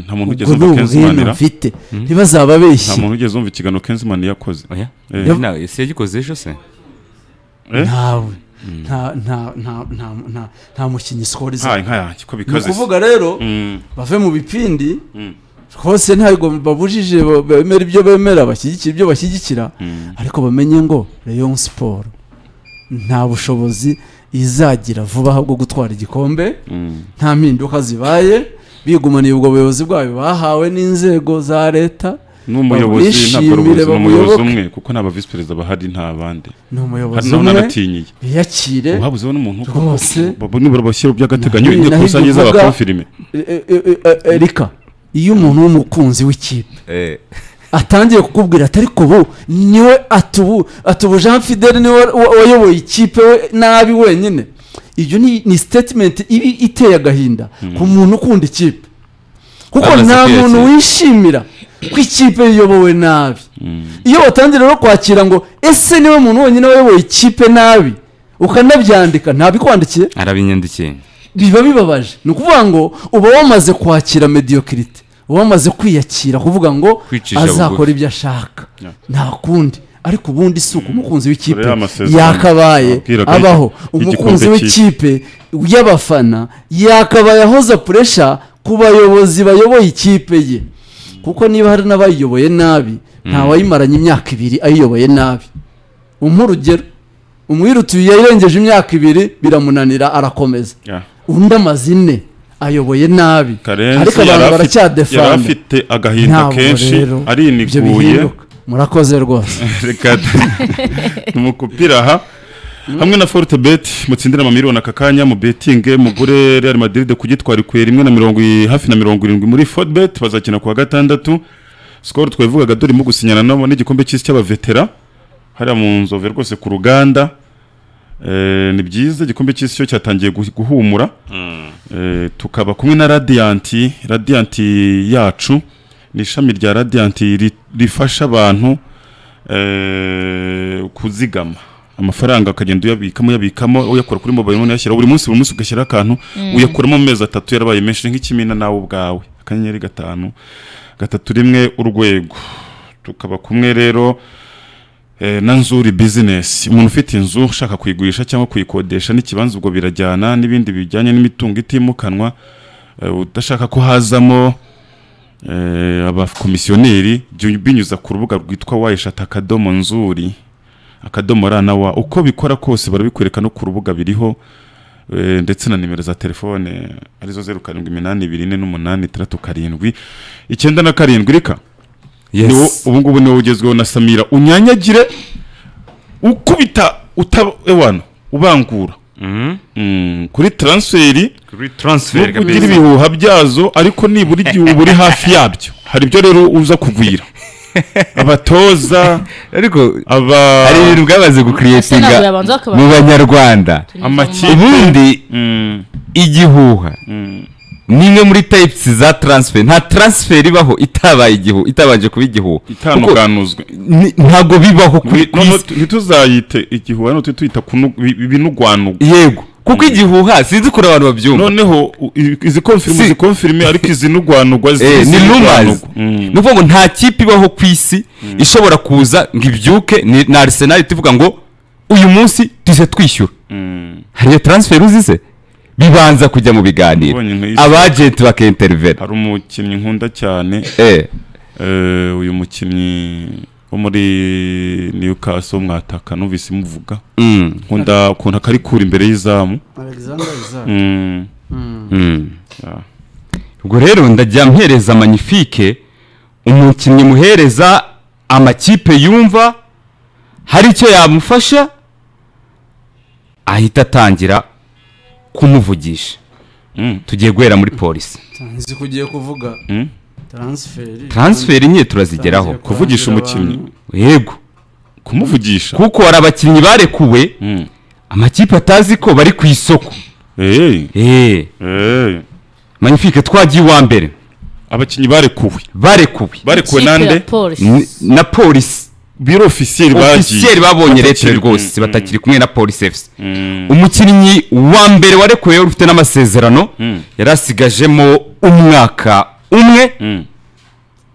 nta muntu ugeze ubwo ni umva ubwino kenzimanira mfite ntibazaba nta abeshye muntu ugeze umva ikiganiro kenzimani yakoze oya Eh. Na- ese yagikoze ejo se Eh? ntawe nta nta nta nta nta nta mukinnyi sikoro nkaye izatanga nkaye ko ni bikaze se. ukuvuga rero Mm, bave mu bipindi mm, rwose ntabwo babujije ba- bemera ibyo bemera bashyigikira ibyo bashyigikira mm. ariko bamenye ngo Rayon siporo nta bushobozi izagira vuba bwo gutwara igikombe Mm. nta mpinduka zibaye bigumaniye ubwo buyobozi bwayo bahawe n'inzego za leta ni umuyobozi ntabwo bamwishimire, ari ubuyobozi ni umuyobozi bamuyoboke. umwe kuko nta bavisi perezida bahari nta bandi ni umuyobozi hano umwe naratinyiye biyakire uhabuzeho n'umuntu rwose. bo nibura bashyira by'agateganyo Naho- indi naho kurusange ibyo uvuga- z'abakofirime E- e- e- e- erika iyo umuntu w'umukunzi w'ikipe Eh, atangiye kukubwira ati ariko ubu niwe atubu atubu jean fidel niwe wa- wayoboye ikipe we nabi wenyine ibyo ni ni statement ibi iteye agahinda ku muntu ukunda ikipe kuko Amaze nta kwiyakira. muntu wishimira ko ikipe yiyobowe nabi iyo batangira rero kwakira ngo ese niwe muntu wenyine wayoboye ikipe nabi ukanabyandika ntabikwandikiye arabinyandikiye biba bibabaje ni ukuvuga ngo uba wamaze kwakira mediyokirite uba wamaze kwiyakira kuvuga ngo Kwicisha azakora bugufi. ibyo ashaka Yeah. nta kundi ariko ubundi si uko umukunzi w'ikipe Dore ya masezerano yakabaye wabwiraga abaho y'igi- umukunzi y'igikombe w'ikipe y'abafana yakabaye ahoza puresha ku bayobozi bayoboye ikipe ye kuko niba hari n'abayiyoboye nabi ntawayimaranye imyaka ibiri ayiyoboye nabi umpa urugero umwirutuye yayirengeje imyaka ibiri biramunanira arakomeza Yeah. undi amaze ine ayoboye nabi ariko karenzi abantu yari afite- yari baracyadefanda afite agahinda kenshi ibyo ariniguye bihinduka murakoze rwose reka tumukupira aha hamwe na forute beti mutsindire amamiliyoni aka kanya mu betinge mugure real madrid ku gitwari kwe rimwe na mirongo i- hafi na mirongo irindwi muri forute beti bazakina kuwa gatandatu sikoro twabivugaga durimo gusinyana nabo n'igikombe cy'isi cy'abavetera hariya mu nzove rwose ku ruganda Eh, ni byiza igikombe cy'isi cyo cyatangiye guhi- guhumura Eh, tukaba kumwe na radiyanti radiyanti yacu ni ishami rya radiyanti ri- rifasha abantu eh, kuzigama amafaranga akagenda uyabikamo uyabikamo uyakura kuri mobile money uyashyira buri munsi buri munsi ugashyira akantu uyakuramo mu mezi atatu yarabaye menshi nk'ikimina nawe ubwawe akanyenyeri gatanu gatatu rimwe urwego tukaba kumwe rero eh, na nzuri bizinesi umuntu ufite inzu ushaka kuyigurisha cyangwa kuyikodesha n'ikibanza ubwo birajyana n'ibindi bijyanye n'imitungo itimukanwa eh, udashaka ko hazamo eh, abakomisiyoneri jya ubinyuza ku rubuga rwitwa wayishata akadomo nzuri akadomo ra na wa uko bikora kose barabikwereka no ku rubuga biriho eh, ndetse na nimero za telefone arizo zeru karindwi iminani ibiri ine n'umunani itandatu karindwi icyenda na karindwi reka niwo yes ubu ngubu niwo ugezweho na samira unyanyagire ukubita uta ewana ubangura Mhm. Mm, kuri transferi kuri transfer nubwo ugira kabisa ibihuha byazo ariko nibura igihe uba uri hafi yabyo hari ibyo rero uza kugwira abatoza ariko aba hari ibintu bwamaze Ese gukiriyetinga ntabwo yabanza bakaba- mu banyarwanda amakipe ubundi Mm, igihuha mm, ni imwe muri types za transfer nta transfer ibaho itabaye igihu itabanje kuba igihuha itanukanuzwe Ni- ntago bibaho ku Nti- ku noneho isi. ntituzayite igihuha none tujye tuyita kunu- bi- binugwanugwa yego kuko igihuha sinzi ukuntu abantu babyumva noneho u- i- izi konfirime Si. izi konfirime ariko izi nugwanugwa zi- Eh, ni izi rumors nugwanugwa. Mm. ni ukuvuga ngo nta kipe ibaho ku isi ishobora kuza ngo ibyuke ni na arisenali tuvuga ngo uyu munsi tujye twishyura Mm. hari iyo transfer uzi se bibanza kujya mu biganiro Ubonye nk'isi. abajenti bakinterivera hari umukinnyi nkunda cyane eh eh, uyu mukinnyi wo muri Newcastle mwataka numvise muvuga mm, nkunda ukuntu akarikura imbere y'izamu alexander isaac Mm. mm. Yeah. ubwo rero ndajya mpereza magnifique umukinnyi muhereza amakipe yumva hari icyo yamufasha ahita atangira kumuvugisha Mm. tugiye guhera muri polisi nzi kugiye kuvuga Mm. taransiferi taransiferi nke turazigeraho Taransiferi. kuvugisha Kurangira umukinnyi yego kumuvugisha kuko hari abakinnyi barekuwe Mm. amakipe atazi ko bari ku isoko Eh, eee eh. magnifique twagiye uwa mbere abakinnyi barekuwe barekuwe barekuwe nande N- na polisi biro ofisiyeri bagiye ofisiyeri babonye leta Batakiri- rwose Mm, batakiri kumwe na polisi efuse mm, umukinnyi wa mbere warekuwe wari ufite n'amasezerano Mm. yari asigajemo umwaka umwe mm,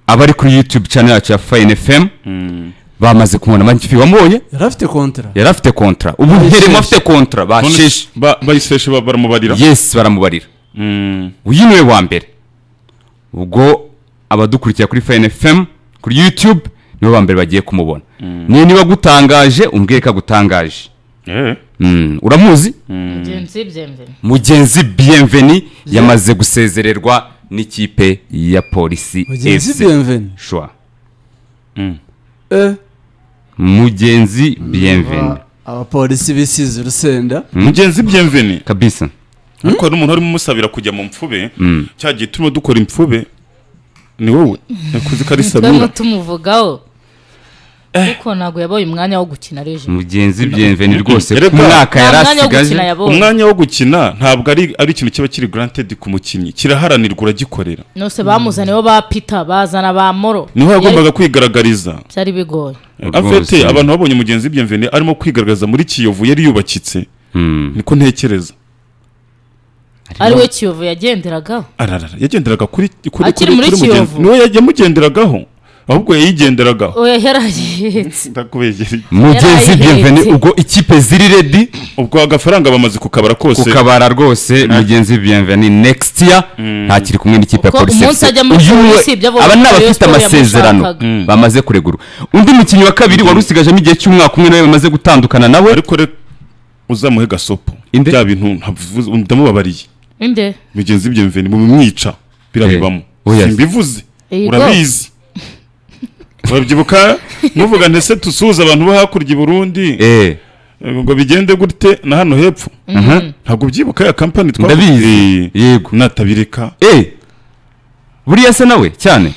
abari kuri yutube channel yacu ya fayini fm mm. bamaze kumubona magnifique wamubonye yari afite kontara yari afite kontra ubu Bayiseshe. nteremo afite kontra None basheshe ba- bayiseshe ba- baramubarira yesi baramubarira Mm, uyu niwe wa mbere ubwo abadukurikira kuri fayini fm kuri yutube nibo ba mbere bagiye kumubona niyo niba agutangaje umbwire ko agutangaje eh, Mm, uramuzi Mugenzi byemvene. mugenzi bienveni yamaze gusezererwa n'ikipe ya polisi mugenzi FC. biyemveni Shwa. eh mugenzi bienveni aba- abapolisi bisize urusenda mugenzi byemveni kabisa ariko hari umuntu urimo umusabira kujya mu mfube cya gihe turimo dukora imfube ni wowe nakuze ko ari twemwe sabira tumuvugaho kuko ntabwo yabaye umwanya wo gukina reje mugenzi bienveni rwose Erega- ku mwaka nta yari mwanya wo gukina asigaje yabonye umwanya wo gukina ntabwo ari ari ikintu kiba kiri granted ku mukinnyi kiraharanirwa uragikorera nose bamuzaniye bo ba pita bazana ba moro niho yagombaga kwigaragariza byari bigoye afite Rwose. abantu babonye mugenzi byemveni arimo kwigaragaza muri kiyovu yari yubakitse Mm. niko ntekereza ari we kiyovu yagenderagaho ararara yagendereraga kuri kuri Akiri muri Kiyovu? niwe yamugenderagaho ahubwo yayigenderagaho oya yarayihetse ndakubegera mugenzi Yaraye bienveni ihetse. ubwo ikipe ziri redi ubwo agafaranga bamaze kukabara kose kukabara rwose mugenzi bienveni next year ntakiri kumwe n'ikipe ya Kuko polisi umunsi FC. ajya muri Uyu polisi, we- ibyo avuga aba ni kuri Rayon abafite Sports amasezerano yamushakaga. bamaze kuregura undi mukinnyi wa kabiri wari usigajemo igihe cy'umwaka umwe nawe bamaze gutandukana nawe ariko reka uzamuhe gasopo Inde? bya bintu ntavuze- ndamubabariye inde mugenzi byemveni mumwica birabibamo Eh, oya. simbivuze Yego. urabizi urabyibuka muvuga ndetse dusuhuza abantu bo hakurya i burundi eh eh, ngo bigende gute na hano hepfo ntabwo ubyibuka ya kampani Ndabizi. Yego. natabireka eh buriya se nawe cyane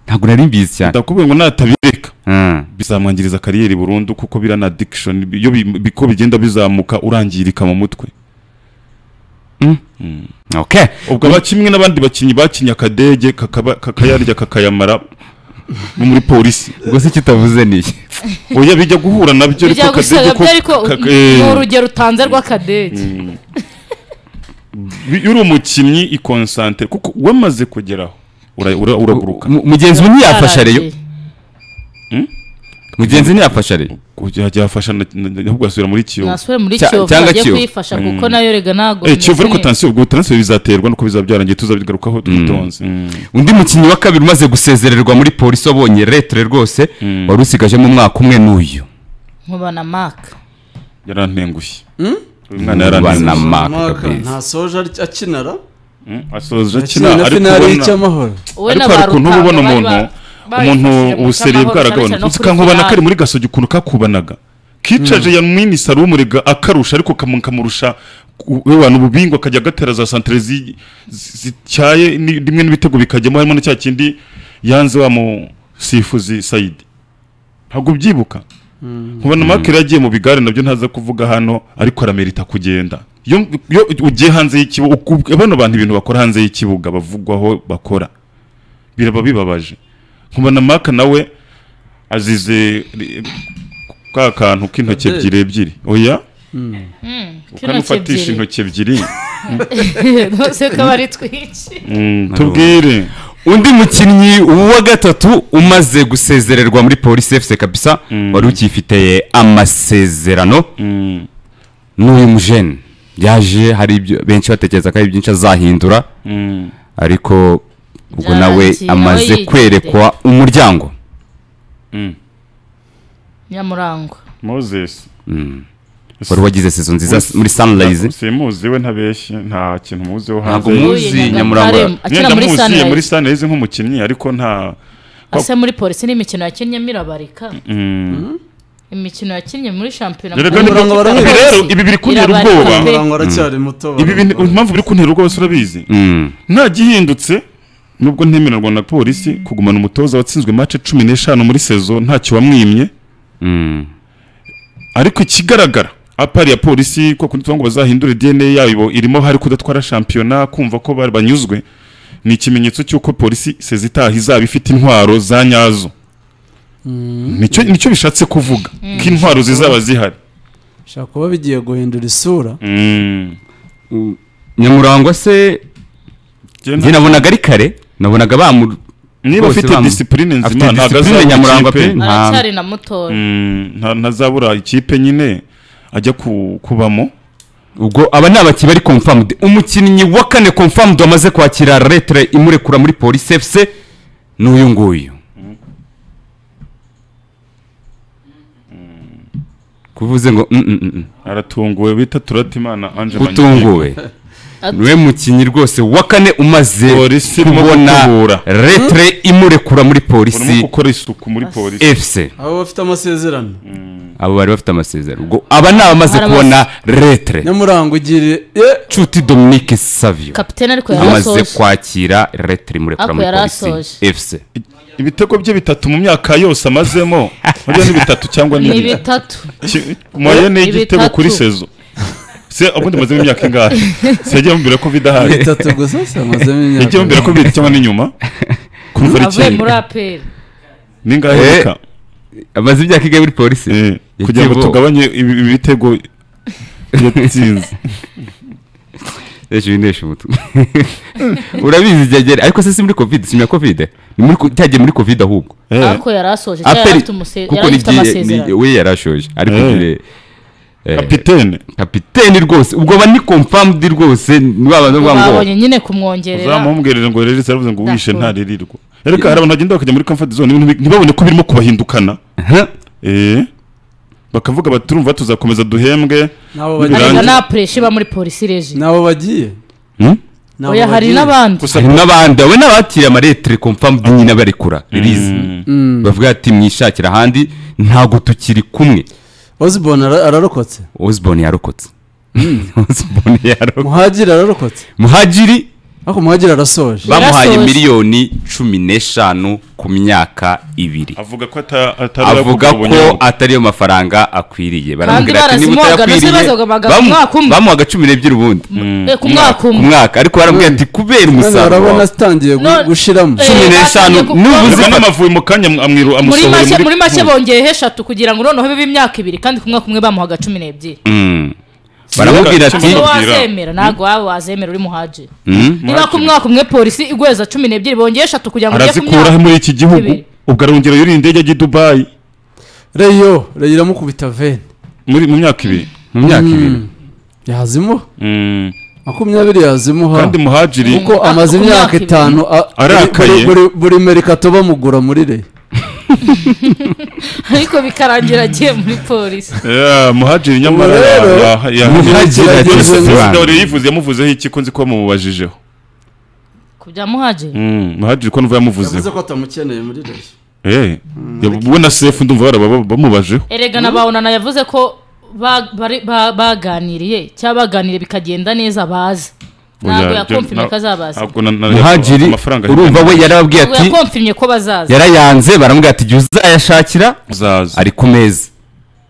ntabwo nari mbizi cyane ndakubwiye ngo natabireka Mm. bizamwangiriza kariyeri burundu kuko biriya na addiction iyo bi- biko bigenda bizamuka urangirika mu mutwe okay ubwo abakinnyi n'abandi bakinnyi bakinnye akadege kakaba- kakayarya kakayamara bo muri polisi ubwo se kitavuze ni iki oya bijya guhura nabyo ariko bijya gusa akadege ko- gabyo ariko kaka- ni eh, urugero utanze rw'akadege iyo uri umukinnyi ikonsantere kuko wamaze kugeraho ura- ura- uraguruka Mu- mugenzi we ntiyafasha reyo Yaragiye. mugenzi we ntiyafasha reyo ujya yafasha na- na- na- ahubwo asubira muri kiyovu nasubire muri Cya- kiyovu cyangwa ajye Kiyovu. kuyifasha kuko nayo rega ntabwo Eh, kiyovu ariko imeze neza. tansiyo ubwo transfer bizaterwa nuko bizaba byarangiye tuzabigarukaho twitonze undi mukinnyi wa kabiri umaze gusezererwa muri polisi wabonye retere rwose wari usigajemo umwaka umwe n'uyu nkubana maka yarantengushye uyu mwana Bana yarantengushye Mark umwaka kabisa. ntasoje ari- akinara Mm, asoje akina akina na ariko finale ubona y'icyamahoro wowe ariko na ba hari ukuntu uba ubona Rutanga bari umuntu ba- umuntu bayifashije mu ubuseri cyamahoro, bwaragabanutse cyane cyane no uzi kuri kankubana finale. kari muri gasogi ukuntu kakubanaga kicaje ya mwini saro umurega akarusha ariko kamu- kamurusha abantu ububingo akajya agatera za santere zi- zi- zityaye ni- rimwe n'ibitego bikajyamo harimo na cya kindi yanze wa mu sifuzi sayidi ntabwo ubyibuka nkubona mark yari yagiye mu bigare nabyo ntaza kuvuga hano ariko aramerita kugenda iyo iyo ugiye hanze y'ikibuga ukub- bano bantu ibintu bakora hanze y'ikibuga bavugwaho bakora biraba bibabaje nkubona mark nawe azize ri- ka kantu k'intoki Kader. ebyiri ebyiri oya K'intoki ukanufatisha intoki ebyiri ebyiri. Rwose ko aba ari twinshi Mm, tubwire undi mukinnyi wa gatatu umaze gusezererwa muri polisi efuse kabisa wari ukifite amasezerano Mm, n'uyu mujene yaje hari ibyo benshi batekereza ko hari byinshi azahindura mm, ariko ubwo nawe Byarangiye, nawe amaze yigendera. kwerekwa umuryango mm. nyamurangwa moses wari wagize sezo nziza s- muri sanirayizi simuzi we ntabeshye nta kintu muziho Ntabwo hanze muzi Huye, Nyagatare, Nyamurangwa. akina muri ndamuzi muri Sunrise sanirayizi nk'umukinnyi ariko nta ase muri polisi n'imikino yakinnye mirabarika imikino yakinnye muri shampiyona Dore kandi Muri ngo- polisi ibi rero, ibi biri kuntera irabarika ubwoba. pe. umurango aracyari muto ibi bintu impamvu biri kuntera ubwoba se urabizi Mm. nta gihindutse nubwo ntemererwa na polisi kugumana umutoza watsinzwe mace cumi n'eshanu muri sezo ntacyo wamwimye Mm. ariko ikigaragara apari ya polisi ko kundi tuvuga ngo bazahindure dna yabo irimo hari kudatwara shampiyona kumva ko bari banyuzwe ni ikimenyetso cy'uko polisi sezi itaha izaba ifite intwaro za nyazo nicyo nicyo bishatse kuvuga ko intwaro zizaba zihari bishobora kuba bigiye guhindura isura nyamurangwa se Njye njye nabonaga ari kare nabonaga bamu niba bose afite bamu- disipurine afite nzima ntabwo disipurine azabura nyamurangwa ikipe pe. nta- aracyari na mutora Mm, nta- ntazabura ikipe nyine ajya ku- kubamo ubwo aba ni abakinnyi bari confirmed umukinnyi wa kane confirmed wamaze kwakira letere imurekura muri polisi efuse ni uyu nguyu kuvuze ngo mm, mm, mm, mm. aratunguwe bita turatimana anje utunguwe niwe mukinnyi rwose wa kane umaze Polisi irimo kubona gutubura. letere imurekura muri urimo polisi gukora isuku muri polisi efuse abo bafite amasezerano abo bari bafite amasezerano ubwo aba ni abamaze Hari kubona letere nyamurango ugire eh, nshuti dominique savio kapitene ariko amaze yarasoje kwakira letere imurekura Ako muri yari polisi asoje. efuse ibitego bye bitatu mu myaka yose amazemo buriya ni bitatu cyangwa ni ni bine bitatu Ki- moye ni igitego Bitatu. kuri sezo se ubundi mazemo imyaka ingahe se yagiye mubwira ko bidahari bitatu gusa se amazemo yagiye mubwira imyaka ko bibiri cyangwa n'inyuma kuva ari avuye muri icyenda aperi ni ingahe Eh. reka amaze imyaka ingahe muri polisi Eh, kugira ngo Igitego. tugabanye ibi- ibi bitego yatsinze ejo unesha umutwe urabizi ibyagera ariko se si muri covid si muri covid ni muri ko- cyagiye muri covid ahubwo Eh. ariko yarasoje cyangwa yari aperi afite umuse- kuko yari afite n'igihe ni- amasezerano we yari ashoje ariko Eh. igihe eh, kapitene kapiteni rwose ubwo aba ni confirmed rwose ni ba bantu bavuga ngo babonye nyine kumwongerera uzamubwirire ngo rero zaravuze ngo wishe D'accord. ntaririrwa reka hari abantu bagenda bakajya muri comfort zone ibintu bi- ntibabone ko birimo kubahindukana "Huh? eh bakavuga bati turumva tuzakomeza duhembwe nabo ariko bagiye Birangiye. nta pureshi iba muri polisi regi nabo bagiye Hmm? Nabo oya hari bagiye. n'abandi gusa hari n'abandi abo ni abatiriye amaretere confirmed nyine barekura release Mm. bavuga ati mwishakira ahandi ntabwo tukiri kumwe Osborne ara- ararokotse osborne yarokotse osborne yarokotse muhagiri ararokotse muhagiri ariko muhagiri arasoje Ba- bamuhaye Yarasohoje. miliyoni cumi n'eshanu ku myaka ibiri avuga ko ata- atari avuga ayakugura ko ubunyobwa. atariyo mafaranga akwiriye Kandi baramubwira ati niba barazimuhaga, ndetse utayakwiriye bazogabaga ku bamu- mwaka umwe. bamuhaga cumi n'ebyiri ubundi Eh, ku mwaka ku umwe mwaka ariko baramubwira ati kubera none umusaruro urabona wawe." zitangiye gu- None- gushiramo Eh, cumi n'eshanu batangiye gukora. n'ubu Yavugamo zifata amavubi mu kanya amwiru muri amusohora make muri make bongeyeho eshatu kugira ngo noneho bibe imyaka ibiri kandi ku mwaka umwe bamuhaga cumi n'ebyiri Mm. baramubwira ati niba Mubwira. wazemera ntabwo waba wazemera uri muhaji "Mm, niba ku mwaka umwe polisi igweza cumi n'ebyiri bongeye eshatu kugira ngo ujye ku arazikuraho muri iki gihugu Ibiri. ubwo arongera yuriye indege ajya i dubayi reyo reyo iramukubita veni muri mu myaka ibiri mu myaka ibiri yazimuha Mm. makumyabiri yazimuha kandi muhajiri kuko Ako- amaze ku imyaka myaka ibiri. itanu a- buri- Arakaye. buri- buri merikato bamugura muri reyo ariko bikarangira agiye muri polisi Yeah, muhajiri nyamara Ubu rero, ya- ya- Muhajiri ya- ageze Perezida mu Rwanda. wari yivuze yamuvuzeho iki ko nzi ko bamubajijeho ku bya muhaji muhajiri ko numva yamuvuzeho yavuze ko atamukeneye muri reyo Eh, we na sefu ndumva baraba- bamubajeho erega na bawunana yavuze ko ba- bari- ba- baganiriye cyangwa baganiriye bikagenda neza bazi ntabwo Oya, je- yakomfimye na- ko azabaza ntabwo na- na- muhagiri amafaranga urumva we yarababwiye ntabwo ati yakomfimye ko bazaza yarayanze baramubwira ati igihe uzayashakira azaza ari ku meza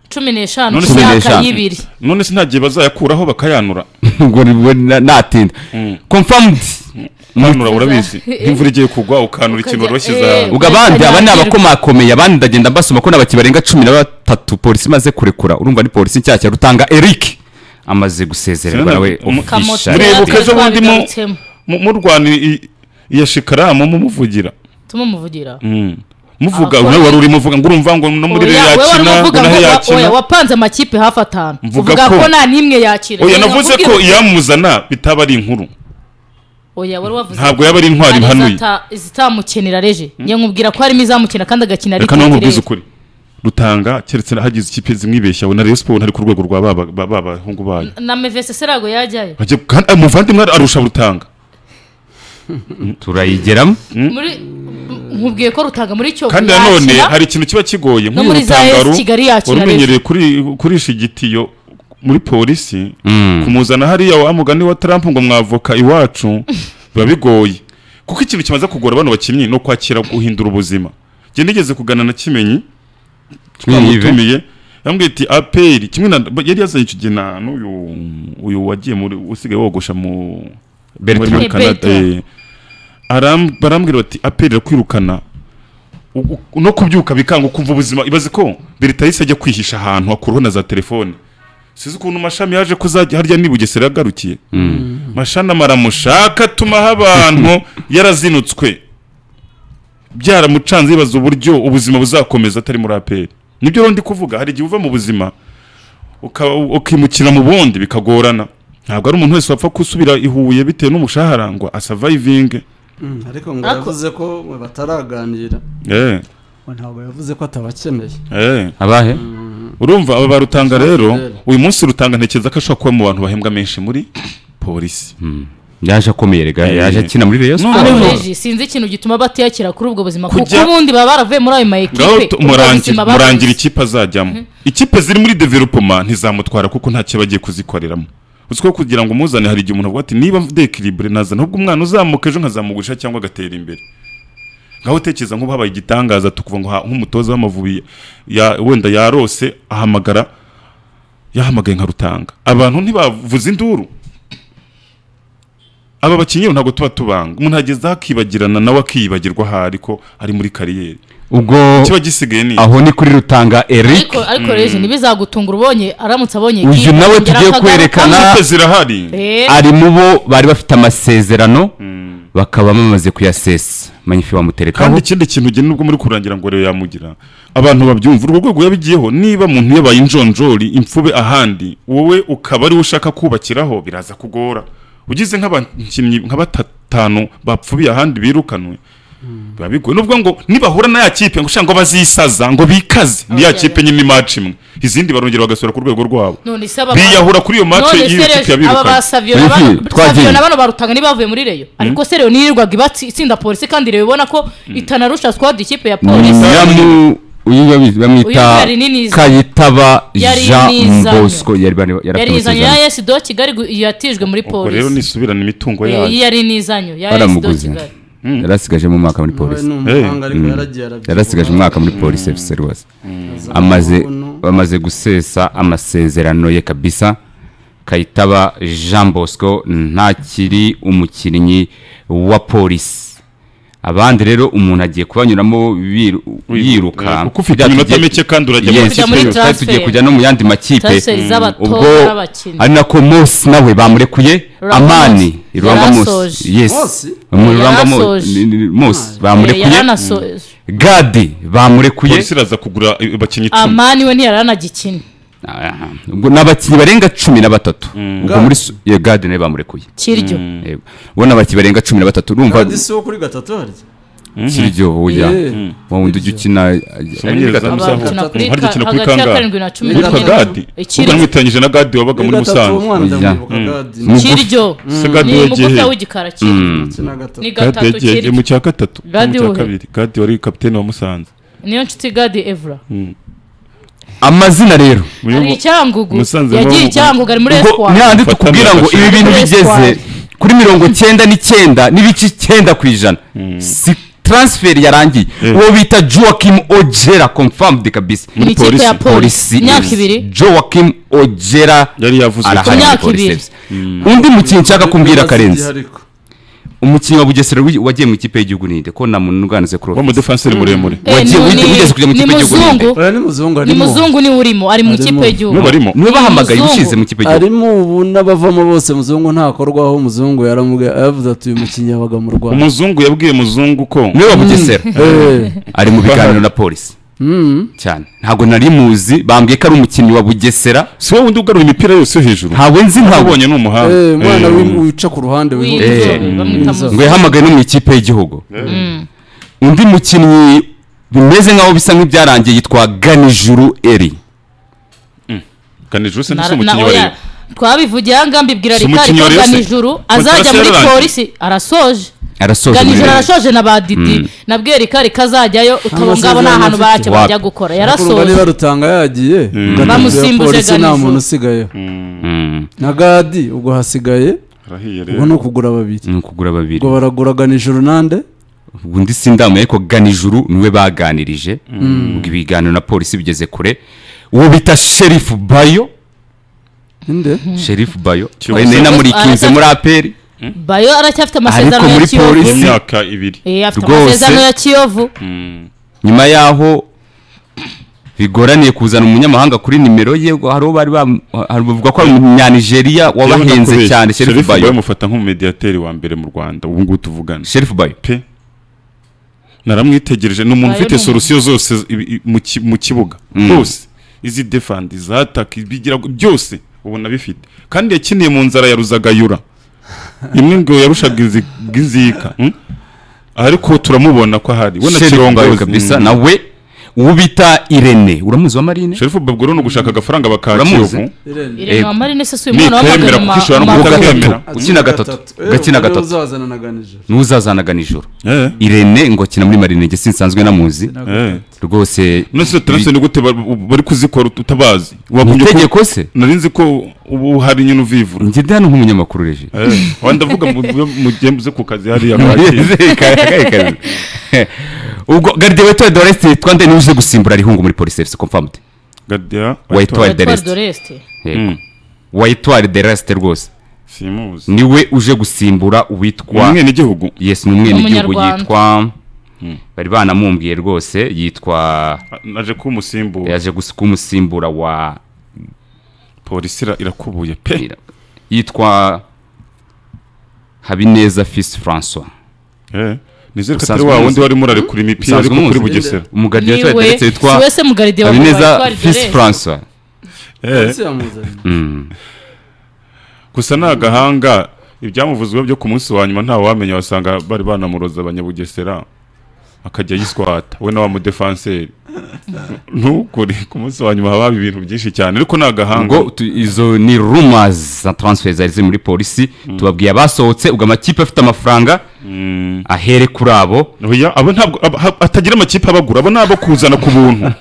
cumi n'eshanu None ku se- myaka n'eshanu. y'ibiri none se nta gihe bazayakuraho bakayanura ngo nibwo na- natinda confirmed yanura urabizi Eh. nk'imvura igiye kugwa ukanura ikintu Ukajya- washyize eh. ahantu ubwo abandi aba ni Ntibazagirwa. abakomakomeye abandi ndagenda mbasoma ko n'abaki barenga cumi na batatu polisi imaze kurekura urumva ni polisi nshyashya rutanga eric amaze gusezererwa Sinana- nawe umu- kamoto officially. Muribuka yari ejo bundi mu- twabigarutsemo Mu- murwana i- iya shikaramu mumuvugira tumumuvugira Mm. muvuga Abakora- nawe wari urimo uvuga ngo urumva ngo no muri Oya, wowe wari yakina ngo uvuga naho ngo wa- oya, yakina wapanze amakipe hafi atanu Mvuga uvuga ko- ko nta n'imwe yakira oya Rero navuze nakubwira ko uti- iyamuzana bitaba ari inkuru oya wari wavuze ntabwo yaba ari intwari hari ihanuye izata- izitamukenera reje njye nkubwira ko harimo izamukina kandi agakina reka nawe nkubwize riteterere ukuri rutanga keretse hagize ikipe zimwibeshya abona rayon siporo ntari ku rwego rwa ba- ba- ba- b'abahungu bayo na mevese serago yajyayo Bajya- kandi- ah, umuvandimwe arusha rutanga turayigeramo muri nkubwiye ko rutanga muri cyo kandi nanone hari ikintu kiba kigoye no muri za esi kigali yakira warumenyereye kuri kurisha igitiyo muri polisi kumuzana hariya wa mugani wa tarampu ngo mwavoka iwacu biba bigoye kuko ikintu kimaze kugora bano bakinnyi ni ukwakira guhindura ubuzima njye nigeze kugana na kimenyi twamutumiye yambwiye ati aperi kimwe na yari yazanye icyo gihe na n'uyu uyu wagiye muri usigaye wogosha mu Bertrand. muri muri Canada Bertrand. eh. Aram- barambwira bati aperi irakwirukana U- u- no kubyuka bikanga ukumva ubuzima ibaze ko beritayisi ajya kwihisha ahantu hakuraho na za telefone sizi ukuntu mashami yaje kuzajya harya ni bugesera yagarukiye mashana maramushaka atumaho abantu yarazinutswe byaramucanze yibaza uburyo ubuzima buzakomeza atari muri aperi nibyo rero ndi kuvuga hari igihe uva mu buzima uka- ukimukira mu bundi bikagorana ntabwo ari umuntu wese wapfa gusubira i Huye bitewe n'umushahara ngo asavayivinge ariko ngo Ako- yavuze ko mwe bataraganira eh, ngo ntabwo yavuze ko atabakeneye eh. abahe urumva aba barutanga rero rero. uyu munsi rutanga ntekereza ko ashobora kuba mu bantu bahembwa menshi muri polisi yaje akomeye rega Eh. yaje akina muri reyo Noneho- siporo abareji sinzi ikintu gituma batiyakira kuri ubwo buzima kuko Kujya- ubundi baba baravuye muri ayo ma ekipe ngaho ubwo tu- buzima murangira babuze. murangira ikipe azajyamo ikipe ziri muri developoma ntizamutwara kuko nta cyo bagiye kuzikoreramo uzi ko kugira ngo umuzane hari igihe umuntu avuga ati niba mvude ekiribure nazana ahubwo umwana uzamuka ejo nkazamugurisha cyangwa agatera imbere ngaho utekereza nk'ubu habaye igitangaza tukuva ngo ha- nk'umutoza w'amavubi ya- wenda yarose ahamagara yahamagaye nka rutanga abantu ntibavuze induru aba bakinnyi ntabwo tuba tubanga umuntu ageze aho akibagirana nawe akiyibagirwa aha ariko ari muri kariyeri ubwo kiba gisigaye ni aho ni kuri rutanga eric ariko ariko rege ntibizagutungura ubonye aramutse abonye Uyu ekipe, nawe yongera tugiye akagaruka. kwerekana- ikipe zirahari Eh, ari mu bo bari bafite amasezerano bakaba bamaze kuyasesa manyifi bamuterekaho kandi ikindi kintu ugena ubwo muri kurangira ngo rero yamugira abantu babyumva urwo rwego yabigiyeho niba muntu yabaye injonjori imfube ahandi wowe ukaba ariwe ushaka kubakiraho biraza kugora ugize nk'abakinnyi nka batanu bapfubiye ahandi birukanwe biba bigoye nubwo ngo nibahura na ya kipe ngo ushaka ngo bazisaza ngo bikaze ni ya Oya, kipe oya. nyine imaci imwe izindi barongera bagasura ku rwego rwabo none se aba biyahura kuri iyo match none y'iyo se kipe rege aba yabirukanye ba Savio na Wifi, ba- twagiye. Savio na bano barutanga ntibavuye muri reyo ariko se reyo nirirwaga ibatsi- itsinda polisi kandi rero ubona ko itanarusha squad ikipe ya polisi nyiramu uyu babizi bamwita Uyu yari ninizanye. kayitaba Yari jean ninizanye. bosco yari bari- yari afite yari izanyo ya amasezerano esi do kigali gu- yatijwe muri ubwo rero polisi nisubirana imitungo Eh, yayo yari n'izanyo ya esi do baramuguze kigali yari asigaje mu mwaka muri nawe polisi ni umuhanga ariko yaragiye arabyibuha yari asigaje umwaka muri polisi efuse rwose amaze bamaze gusesa amasezerano ye kabisa kayitaba jean bosco ntakiri umukinnyi wa polisi abandi rero umuntu agiye kubanyuramo biru- yiruka kuko ufite iminota mike kandi urajya mu Yes, Kujya muri twari transfer. tugiye kujya no mu yandi makipe Transfer z'abatoza ubwo n'abakinnyi. ari nako mose nawe bamurekuye Rurangwa amani Mose. rurangwa Yari mose asoje. yes Mose? Mu Rurangwa Mo- Yarasoje. ni- ni- mose Eh, yari bamurekuye anasoje gadi bamurekuye polisi iraza kugura abakinnyi icumi amani we ntiyari anagikina Aha. ubwo ni abakinnyi barenga cumi na batatu ubwo muri su- ye gadi nawe bamurekuye kiryo Yego. ubona abakinnyi barenga cumi na batatu urumva kandi si wo kuri gatatu harya kiryo oya Eh. wa wundi ujya ukina ari muri Umunyereza gatatu musaza. abakina kuri Harya ka- ukina kuri hagati ya kangahe? karindwi na cumi Witwa na witwa karindwi na gadi cumi. ubwo ikiryo namwitanyije na gadi wabaga muri kuri gatatu musanze umwana ndamuyoboka Mm. gadi kiryo Se gadi ni yagiye umukozi he? w'igikara kiryo ndetse na gatatu ni gadi gatatu yagiye kiryo mu cya gatatu mu Gadi cya wowe? kabiri gadi wari kapitene wa musanze niyo nshuti gadi evra amazina rero Uyu ari mu- icyangugu Musanze yagiye bavuga. icyangugu ari muri ubwo espoir nihandi Mfata tukubwira ngo amashusho. ibi bintu Muri bigeze Espoir. kuri mirongo cyenda n'icyenda n'ibice icyenda ku ijana si transfer yarangiye Eh. uwo bita joakim ojera confirmed kabisa Ni ikipe polisi. ya polisi polisi imyaka ibiri joakim ojera yari yavuze arahari Ku muri myaka polisi ibiri. FC. undi mukinnyi nshaka kumbwira karenzi ariko umukinnyi wa bugesera wi- wagiye mu ikipe y'igihugu ninde ko namunuganze kuri wa mudefanseri muremure Eh, wagiye- ni- wigeze- ni- wigeze kujya mu ni ikipe y'igihugu muzungu oya ni muzungu ni arimo muzungu niwe urimo ari mu Arimo. ikipe niwe y'igihugu barimo niwe bahamagaye Muzungu. ubushize mu kipe y'igihugu arimo ubu n'abavamo bose muzungu ntakorwaho muzungu yaramubwiye yavuze ati uyu mukinnyi yabaga mu rwanda umuzungu yabwiye muzungu ko niwe wa bugesera Eh, ari mu biganiro na polisi mm. cyane ntabwo nari muzi bambwiye ko ari umukinnyi wa bugesera si wowe undi ugarura imipira yose yo hejuru ntawe nzi ntawe ubonye ni umuhanga Eh, umwana Eh, w'im- wica ku ruhande W'inzobe, Eh, bamwita mm. muzungu ngo yahamagaye no mu ikipe y'igihugu undi mukinnyi bimeze nkaho bisa nk'ibyarangiye yitwa ganijuru eri kandi jose Na- ntise na- umukinnyi wa oya, rero twabivugiye ahangaha mbibwira Si rikari umukinnyi wa koga Rayon Se- nijoro Kontrasi azajya muri yararangiye. polisi arasoje arasoje muri ganijoro Rayon. arashoje na ba didi na bwerikari kazajyayo utabo ngabo nta hantu baracyo Wapi? bajya kurwa gukora yarasoje ntibarutanga yagiye Bamusimbuje polisi nta Ganizo. muntu usigayeho Mm, na gadi ubwo hasigaye arahiye ubwo rero ni ukugura babiri ni ukugura babiri ubwo baraguraga nijoro nande undi sindamu ariko ganijuru niwe baganirije ubwo ibiganiro na polisi bigeze kure uwo bita sherifu bayo ninde sherifu bayo Cyusa. ari nayo namurikinze muri aperi bayo Ariko aracyafite amasezerano muri ya kiyovu polisi- imyaka ibiri Eh, afite Rwose. amasezerano ya kiyovu nyuma yaho bigoraniye kuzana umunyamahanga kuri nimero ye hari uwo bari bam- hari bavuga ko ari umunyanigeriya wabahenze cyane sherifu bayo bamufata nk'umumediyateri wa mbere mu rwanda ubu ngubu tuvugana sherifu bayo pe naramwitegereje ni umuntu Ayo ni ufite umuntu. solusiyo zose ibi- i- mu ki- mu kibuga hose izi defandi za ataka ibigira byose ubona bifite kandi yakiniye mu nzara ya ruzagayura imwe ngo yarushaga izi- izika hmm? ariko turamubona ko ahari we na sherifu bayo kirongozi kabisa Mm. nawe uwo bita irene uramuzi wa marine sherifu babwo rero ni ugushaka agafaranga Uramuzi? bakakiyovu irene Ego. wamarine se si uyu Ni mwana kwemera w'amagana ma- kukishora no ma- Uwa Utakemera. gatatu ukina gatatu gakina gatatu uzazana na ganijoro n'uzazanaga nijoro Eh, irene ngo akina muri marine njye sinsanzwe namuzi eh. rwose none se turanse ni gute ba- bari kuzikora utabazi ni wakumye ko itegeko se nari nzi ko ubu hari nyine uvivura njye ndi hano nk'umunyamakuru reje Eh, wa ndavuga mu- mu- mu gihe muze ku kazi hariya kwakira ubwo garidiweto doreste twande niwe uje gusimbura rihungu muri polisi efuse komfamute gadiya Wayitwaye. Edouard Deleste. Doreste. Mm, wayitware dereste rwose simuzi niwe uje gusimbura uwitwa umwe n'igihugu yesi ni umwenegihugu Umunyarwanda. yitwa bari banamumbwiye rwose yitwa naje kuba umusimbura yaje gusa kumusimbura wa polisi ira- irakubuye pe yitwa habineza fisi francois Eh, nizere ko atari Usanzwe wa umuzi. wundi warimo urarekura imipira Usanzwe ariko kuri umuzi. bugesera umugaridiweto Niwe- dereste si witwa we se mugaride wa habineza Edouard fisi Doreste. francois Eh, ese yamuzanye Mm. gusa ni agahanga ibyamuvuzweho byo ku munsi wa nyuma nta wamenya wasanga bari banamuroza abanyabugesera akajya yiswata we na wa mudefanseri ntukuri ku munsi wa nyuma haba haba ibintu byinshi cyane ariko ni agahanga ngo tu- izo ni rumors za transfer zari ziri muri polisi tubabwiye abasohotse ubwo amakipe afite amafaranga ahere kuri abo Oya, abo ntabwo abo- ha- atagira amakipe abagura abo ni abo kuzana ku buntu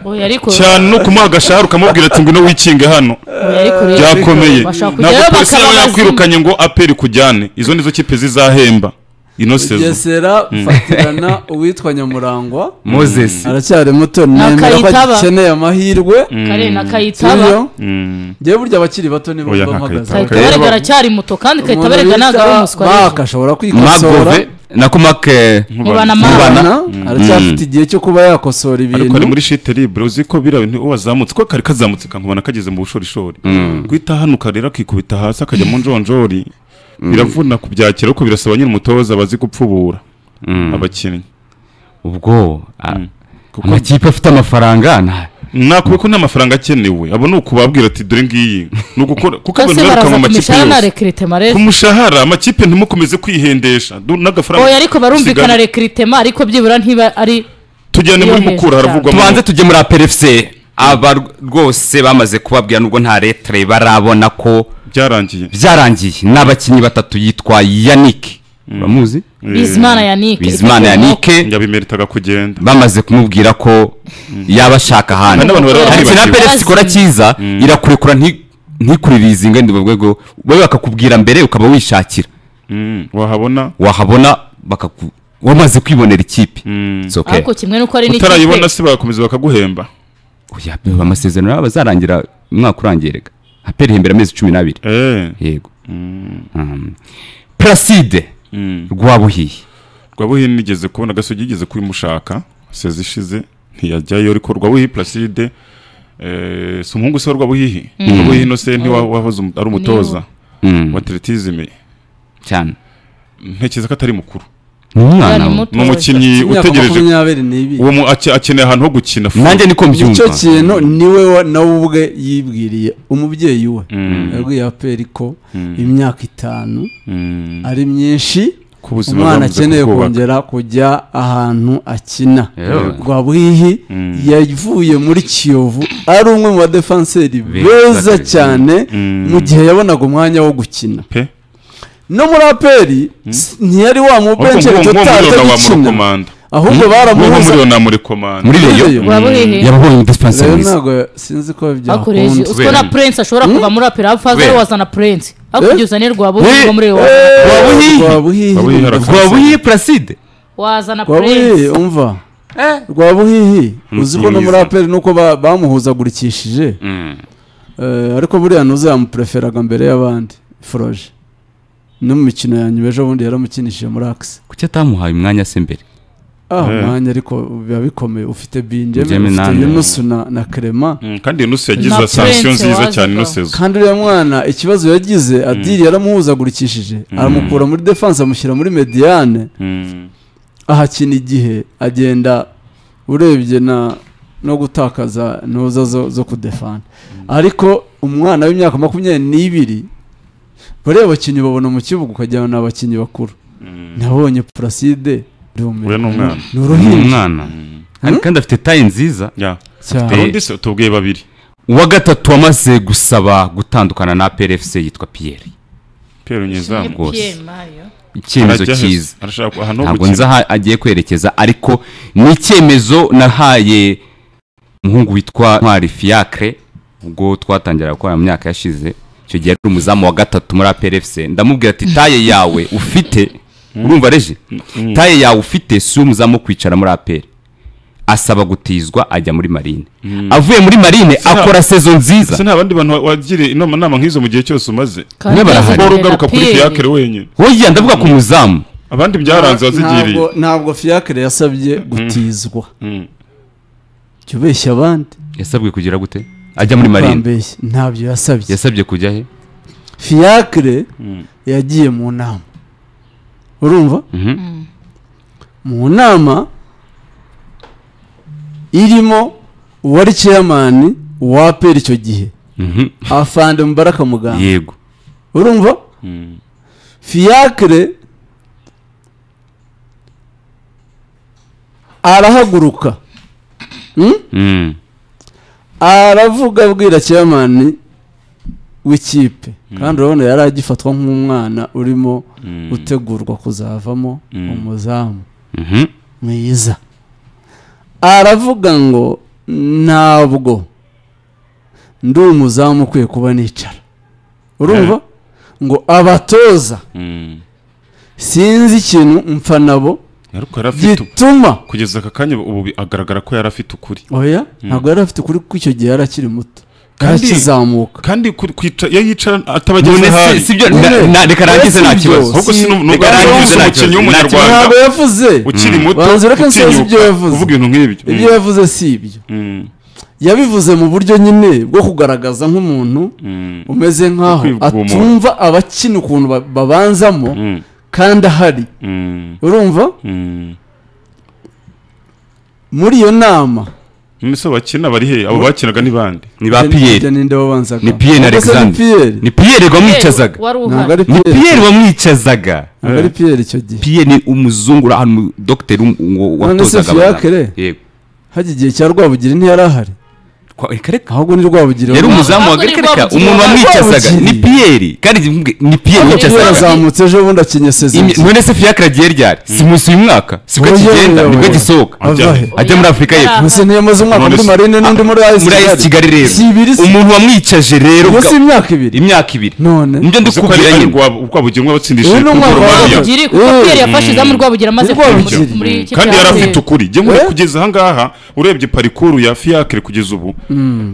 Oya, ariko- cyane no kumuha agashahara ukamubwira ati ngwino wikinge hano oya, ariko rero- byakomeye Bashaka ntabwo kujyayo polisi bakaba yaba abazimu. yakwirukanye ngo aperi kujyane izo nizo kipe zizahemba ino sezo bugesera fatirana uwitwa nyamurangwa moses aracyari muto nemera ko Nakayitaba. akeneye amahirwe kare na iyo kayitaba Mm. ngewe burya abakiri bato nibo Oya, mba nta mpagaze Kayitaba. Abakiri kayitabarega Kayitaba- aracyari muto kandi umuntu kayitabarega ntabwo ari bita umuswa Mark rero. ashobora kwikosora magove nako make Mubana. mubana mama Mubana, aracyafite igihe cyo kuba yakosora ariko ibintu ari muri shite libre uzi ko biriya bintu uwo wazamutse ko kari kazamutse kankubona kageze mu bushorishori guhita hanuka rero akikubita hasi akajya mu njonjori biravuna kubyakira ariko birasaba nyine umutoza bazi gupfubura abakinnyi ubwo a- kuko amakipe afite amafaranga na- nakubi ko nta mafaranga akenewe abo ni ukubabwira ati dore ngiyi ni ugukora kuko abantu kase biruka baraza mu ku makipe mishahara na yose rekiritema ku rero mushahara amakipe ntimukomeze kwihendesha du- n'agafaranga oya ariko barumvikana rekiritema ariko byibura ntiba ari tujyane muri Iyo mukura hejuru haravugwa tubanze tujye muri aperefuse aba rwose bamaze kubabwira nubwo nta retire barabona ko byarangiye byarangiye n'abakinnyi batatu yitwa yannick uramuzi bizimana yanike bizimana yannick yabimeritaga kugenda bamaze kumubwira ko yaba ashaka Hari ahandi n'abantu bari hari ikintu baribagiwe. apelesi ikora cyiza irakurekura nti- ntikurire izi ngo rwego wowe bakakubwira mbere ukaba wishakira Mm, wahabona wahabona bakaku wamaze kwibonera ikipe It's okay. ariko kimwe nuko ari utarayibona n'ikipe se bagakomeza bakaguhemba Oya, amasezerano yabo azarangira umwaka urangirega aperi ihembera amezi cumi n'abiri Eh, yego Um, placide rwabuhiye Rwabuhi nigeze kubona gasogi yigeze kubimushaka sezi ishize ntiyajyayo ariko Rwabuhi Placide eh, si umuhungu se wa Rwabuhihi Rwabuhihi Innocent wa- wahoze um- ari umutoza Mm, wa atletisme cyane ntekereza ko atari mukuru ni umwana Ni we. muto. ni umukinnyi imyaka utegereje makumyabiri n'ibiri uwo mu- ake- akeneye ahantu ho gukina fu. nanjye niko nicyo mbyumva kintu niwe wa- nawe ubwe yibwiriye umubyeyi we yabwiye aperi ko imyaka itanu Mm, ari myinshi ku buzima umwana bwabuze akeneye kubwubaka. kongera kujya ahantu akina Yewe. rwabwihi yavuye muri kiyovu ari umwe mu badefanseri beza Beza. cyane Mm. mu gihe yabonaga umwanya wo gukina pe no muri aperi s- ntiyari wa mubenshi Ahubwo nko- nko muri totali Yona wa muri atagikina komanda ahubwo nko muri baramuhuza Yona muri komanda muri Muri reyo Rayon. waba uhehe yabonye rero dispensary ntabwo sinzi ko bakoreje byakunda usiko na prince ashobora kuva muri apera hafaza Kubera. wazana prince hakurya Eh? uzane rwabuhihi Eh? wo muri reyo Rwabuhihi. rwabuhihi Rwabuhihi. rwabuye placide wazana rwabuhihi prince umva rwabuhihi uzi ko no muri Mwiza. aperi nuko ba- bamuhuzagurikishije Mm. Eh, ariko buriya ntuzi yamupreferaga mbere y'abandi foroje no mu mikino ya nyuma ejo bundi yaramukinishije muri akisi kuki atamuhaye umwanya se mbere ah Eh. umwanya ariko biba bikomeye ufite binjemi Benjamin ufite Nande. yunusu na na kerema Mm, kandi nusu yagize Na asansiyo Prince nziza wazi cyane ko. inusezo kandi uriya mwana ikibazo yagize adiri yaramuhuzagurikishije aramukura muri defanse amushyira muri mediyane Mm. ahakina igihe agenda urebye na no gutakaza ntuza zo, zo kudefana ariko umwana w'imyaka makumyabiri n'ibiri bariya bakinnyi babona mu kibuga ukagira ngo ni abakinnyi bakuru nabonye puraside we ni umwana ni ni uruhinja umwana Kandi- kandi afite tayi nziza Yeah. cyane Arundi se tubwiye babiri uwa gatatu wamaze gusaba gutandukana na PRFC yitwa Pierre Pierre Nyezamu Rwose. Pierre Mario. icyemezo Arajya aheza. cyiza arashaka aha no ntabwo gukina. nzi aho agiye kwerekeza ariko ni icyemezo nahaye umuhungu witwa ntwari fiacre ubwo twatangira gukora mu myaka yashize icyo gihe ari umuzamu wa gatatu muri APRFC ndamubwira ati taye yawe ufite urumva reje taye yawe ufite si umuzamu wo kwicara muri APR asaba gutizwa ajya muri marine avuye muri marine nta- akora sezo nziza se nta bandi bantu wa- wagira inama nama nk'izo mu gihe cyose umaze Kandi Niba barahari. yazanye siporo na ugaruka kuri Pierre. fiyakire wenyine wowe ndavuga ku muzamu abandi byaranze wazigiriye Ntabwo- ntabwo fiyakire yasabye gutizwa Mm. jya ubeshya abandi yasabwe kugira gute ajya muri marine Ntubambeshye. ntabyo yasabye yasabye kujya he fiyakire yagiye mu nama urumva Mhm. mu nama irimo uwari chairman wa APR icyo gihe Mhm. afande mubaraka muganga yego urumva Mm. fiacre arahaguruka Mm. aravuga abwira chairman w'ikipe kandi urabona yari agifatwa nk'umwana urimo gutegurwa kuzavamo umuzamu Mhm. mwiza aravuga ngo ntabwo ndi umuzamu ukwiye kuba nicara urumva ngo abatoza Mm. sinzi ikintu mpfa nabo ariko yari afite u- gituma kugeza aka kanya ubu bi- agaragara ko yari afite ukuri oya ntabwo yari afite ukuri kuko icyo gihe yari akiri muto Kandi- arakizamuka kandi ku- kwica iyo yicara None atabageze si- ahari si byo- None- na- na- reka narangize None nta si kibazo byo. ahubwo si nu- Reka n'ubwo ari arangize nta umukinnyi kibazo. w'umunyarwanda ntabwo yavuze ukiri muto banza ureke nsoze utinyuka ibyo yavuze. kuvuga ibintu nk'ibyo ibyo Mm. yavuze si ibyo Mm. yabivuze mu buryo nyine bwo kugaragaza nk'umuntu Mm. umeze nk'aho kwivugurura. atumva abakina ukuntu ba- babanzamo Mm. kandi ahari Mm. urumva Mm. muri iyo nama none se bakina bari he abo bakinaga ni bande ni ba Ibyo ni- ibyo piyeri ninde wabanzaga ni piyeri Ubwo se ni alexander piyeri ni piyeri Pierre wamwicazaga wari ntabwo uhari ari ni piyeri piyeri wamwicazaga ntabwo ari piyeri icyo gihe piyeri ni umuzungu uri ahantu mu- dogiteri um- ngo None se watozaga Fiacre? abana. Yego. hajya igihe cya rwabugiri ntiyari ahari Kwa- reka reka ahubwo ni rwabugiri yari wabanzaga. umuzamu wa Ahubwo ni reka reka Rwabugiri umuntu wamwicazaga wabanzaga. ni piyeri kandi njye- ni piyeri Ahubwo piyeri wicazaga yazamutse ejo bundi akinye Imi- sezibye none se fiyakira agiye ryari si munsi uyu mwaka sibwo Oya, kigenda oya, nibwo oya. gisohoka ava he ajya muri afurika y'epfo Mbese ntiyamaze umwaka None muri se- marine n'undi muri ayisi muri ayisi kigali rero si ibiri si umuntu wamwicaje rero ubwo si bwa- imyaka ibiri imyaka ibiri none nibyo ndi uzi ko kubwira nyine rwabugirwa Uyu batsindishije ni umwaka wa Romania. gatatu. Rwabugiri, kuko Eh. Pierre yafashe izamu Rwabugiri amaze Rwabugiri. kuva mu- muri ikipe kandi ya yari Pierre. afite ukuri njye muri Eh? kugeza ahangaha urebye parikuru ya fiyakire kugeza ubu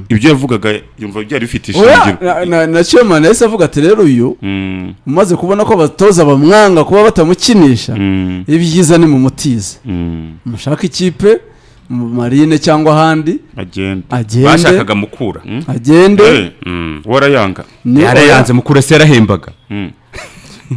ibyo yavugaga yumva byari bifite oya na- ishingiro na- na chairman yahise avuga ati rero uyu Mm, umaze kubona ko abatoza bamwanga kuba batamukinisha mm, ibyiza ni mumutize mm. mushaka ikipe mu marine cyangwa ahandi agenda agende bashakaga mukura agende Eh, warayanga ni yarayanze mukura se yarahembaga Mm,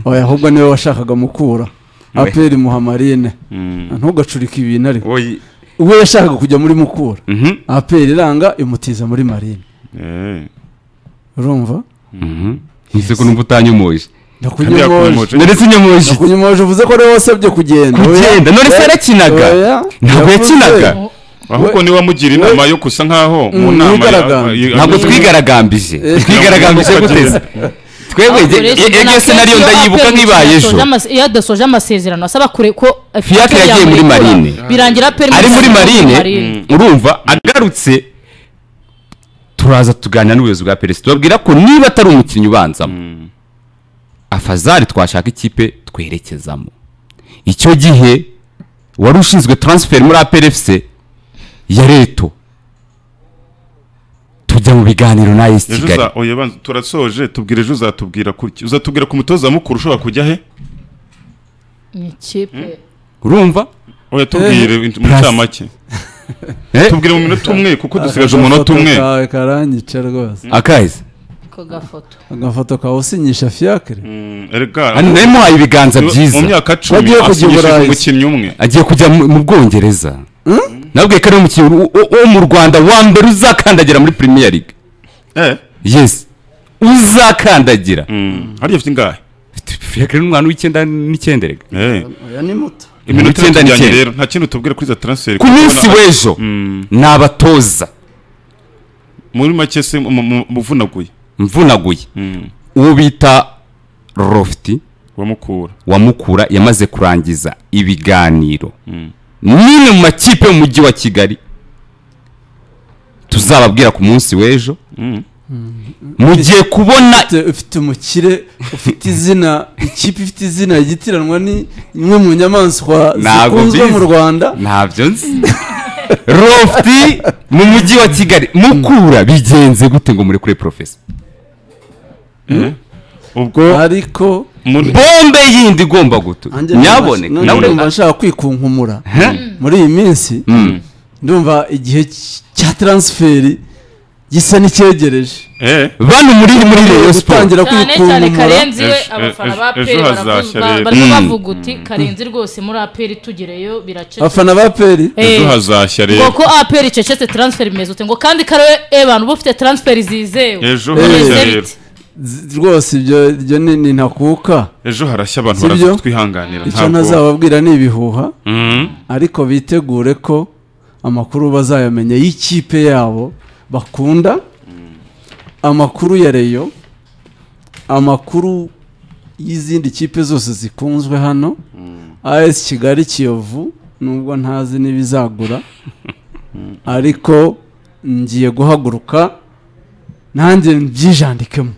oya ahubwo niwe washakaga mukura aperi muha marine mm. ntugacurike ibintu ariko Oyi. ubwo yashakaga kujya muri mukura Mhm. aperi iranga imutiza muri marine Eh, urumva Mhm. nise ko numva utanyomoje kandi ndakunyomoje yakumoje. none se unyomoje ndakunyomoje uvuze ko ariwe wasabye kugenda oya. kugenda none se Oya. yarakinaga Oya. ntabwo Yavuze. yakinaga ahubwo niwe wamugira inama yo gusa nkaho mu Mm, nama ya- yigaragambye. ya- ya- ntabwo twigaragambije twigaragambije guteze twebwe iyo senariyo ndayibuka nk'ibaye ejo iyo adasoje amasezerano asaba kure ko Fiacre yagiye muri marine. birangira perimi ari muri marine urumva agarutse turaza tuganira n'ubuyobozi bwa peresi tubabwira ko niba atari umukinnyi ubanzamo afazari twashaka ikipe twerekezamo icyo gihe wari ushinzwe taransiferi muri aperefuse ya reto tujya mu biganiro na esi ejo kigali uza oya banza turasoje tubwira ejo uzatubwira kuki uzatubwira ku mutoza mukuru ushobora kujya he ikipe urumva oya tubwire mu ncamake Eh, tubwire mu minota umwe kuko dusigaje Aka umunota gafoto umwe kawe karanyica rwose akazi ko gafoto agafoto kawe usinyisha fiyakire Mm, erega hano nari muhaye ibiganza byiza mu myaka cumi Wagiye kujya i asinyishije Burayi. umukinnyi umwe agiye kujya mu mu bwongereza nabwiye ko ari umukinnyi wo- wo wo mu rwanda wa mbere uzakandagira muri premier league eh yes uzakandagira mm, hariya afite ingahe fiacre ni umwana w'icyenda n'icyenda rega eh oya ni muto iminota Icyenda itatu n'icyenda. rero nta kintu tubwira kuri za transfer ku munsi w'ejo ni abatoza muri make se mu- mu- muvunaguye mvunaguye Mm, uwo bita lofti wamukura wa mukura yamaze kurangiza ibiganiro Mm. n'imwe mu makipe yo mu mujyi wa kigali tuzababwira ku munsi w'ejo Mm. mugiye kubona Ufite- ufite umukire ufite izina ikipe ifite izina igitiranwa ni imwe mu nyamaswa Ntabwo zikunzwe mbizi. mu rwanda ntabyo nzi lofti mu mujyi wa kigali mukura bigenze gute ngo murekure porofesa ubwo ariko muri bombe yindi igomba gutu nanjye nyaboneka numva- nawe numva nshaka kwikunkumura muri iyi minsi ndumva igihe cy- cya taransiferi gisa n'icyegereje eh bano muri muri Rayon Sports gutangira cyane kwikunkumura cyane karenzi we Ejo- abafana ejo- ba ejo peri hazashya rero. baravuga Mm. bavuga uti karenzi rwose muri aperi tugereyo biracecetse abafana ba peri Eh, ejo hazashya ngo rero ko aperi icecetse taransiferi imeze ute ngo kandi karewe ebantu uba ufite taransiferi zizewe ejo Eh. harashya Bimeze rero bite? Z- rwose ibyo ibyo ni ni ntakuka ejo harashya abantu Sibyo? baraza kutwihanganira icyo ntabwo ntazababwira ni ibihuha Mm. ariko bitegure ko amakuru bazayamenya y'ikipe yabo bakunda amakuru ya reyo amakuru y'izindi kipe zose zikunzwe hano as kigali kiyovu nubwo ntazi n'ibizagura ariko ngiye guhaguruka nanjye mbyijandikemo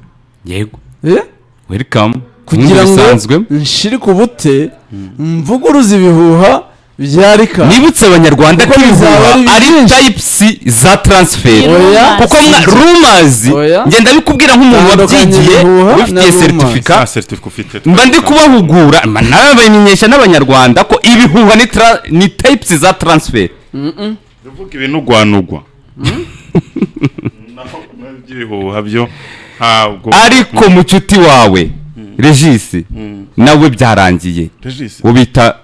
yego Eh? welcome kugira ngo bisanzwe nshire ku bute mvuguruze ibihuha byarika nibutse abanyarwanda ko Kuko bizaba ibihuha ari ari byinshi. type c za transfer Yego. oya kuko mwa rumazi Oya. ngenda bikubwira nk'umuntu Tandukanya wabyigiye ibihuha ubifitiye na seritifika nta certificate ufite mba ndi kubahugura mba nawe bamenyesha n'abanyarwanda ko ibihuha ni tra- ni types za transfer uvuga ibinugwanugwa naho by'ibihuha byo ntabwo ariko mucuti wawe regisi nawe byarangiye Regis, uwo bita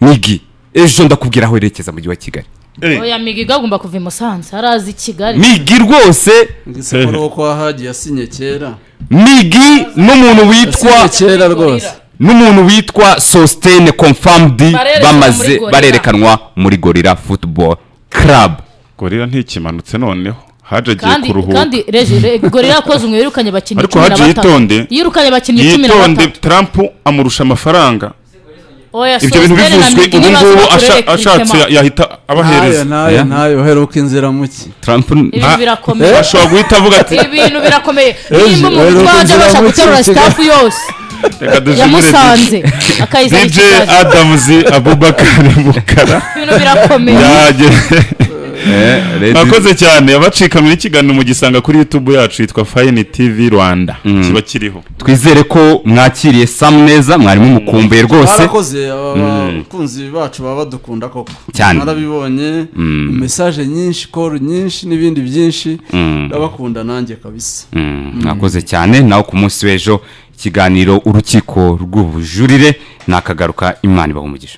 migi ejo ndakubwira aho werekeza mu mujyi wa kigali eh, oya migi agomba kuva i musanze harazi i kigali migi rwose isekuru wo kwa hagiye asinye kera migi n'umuntu witwa asinye kera rwose n'umuntu witwa sositene confamdi Barerekanwa muri bamaze Gorilla. barerekanwa muri gorira futuboro karabu gorira ntikimanutse noneho haje agiye kandi kuruhuka kandi reje re- gorira yakoze umwe yirukanye abakinnyi Ariko cumi na hagiye yitonde. batatu yirukanye abakinnyi cumi na yitonde batatu trump amurusha amafaranga oya ibyo bintu Sosthene na bivuzwe Migi ubu nibaza ngubu baturere asha- ashatse Clement. ya- yahita ntayo abahereza ntayo Yeah. ntayo uheruka inzira muke tarampu ibintu Ah. birakomeye ashobora guhita avuga ati ibintu birakomeye nimba oya, umuntu twajya rero abasha kugira guterura ngo iki- sitafu yose reka dujimire yamusanze akayizana dj ikigali adams abubakari mukara ibintu birakomeye yageze mwakoze mwakoze cyane abacikamira ikiganiro mugisanga kuri youtube yacu yitwa fayini tv rwanda kiba kiriho twizere ko mwakiriye samu neza mwarimu mukumbuye rwose barakoze aba bakunzi bacu baba badukunda koko Cyane. narabibonye mesaje nyinshi koru nyinshi n'ibindi byinshi ndabakunda nanjye kabisa Mm, mwakoze cyane nawe ku munsi w'ejo ikiganiro urukiko rw'ubujurire nakagaruka imana ibaha umugisha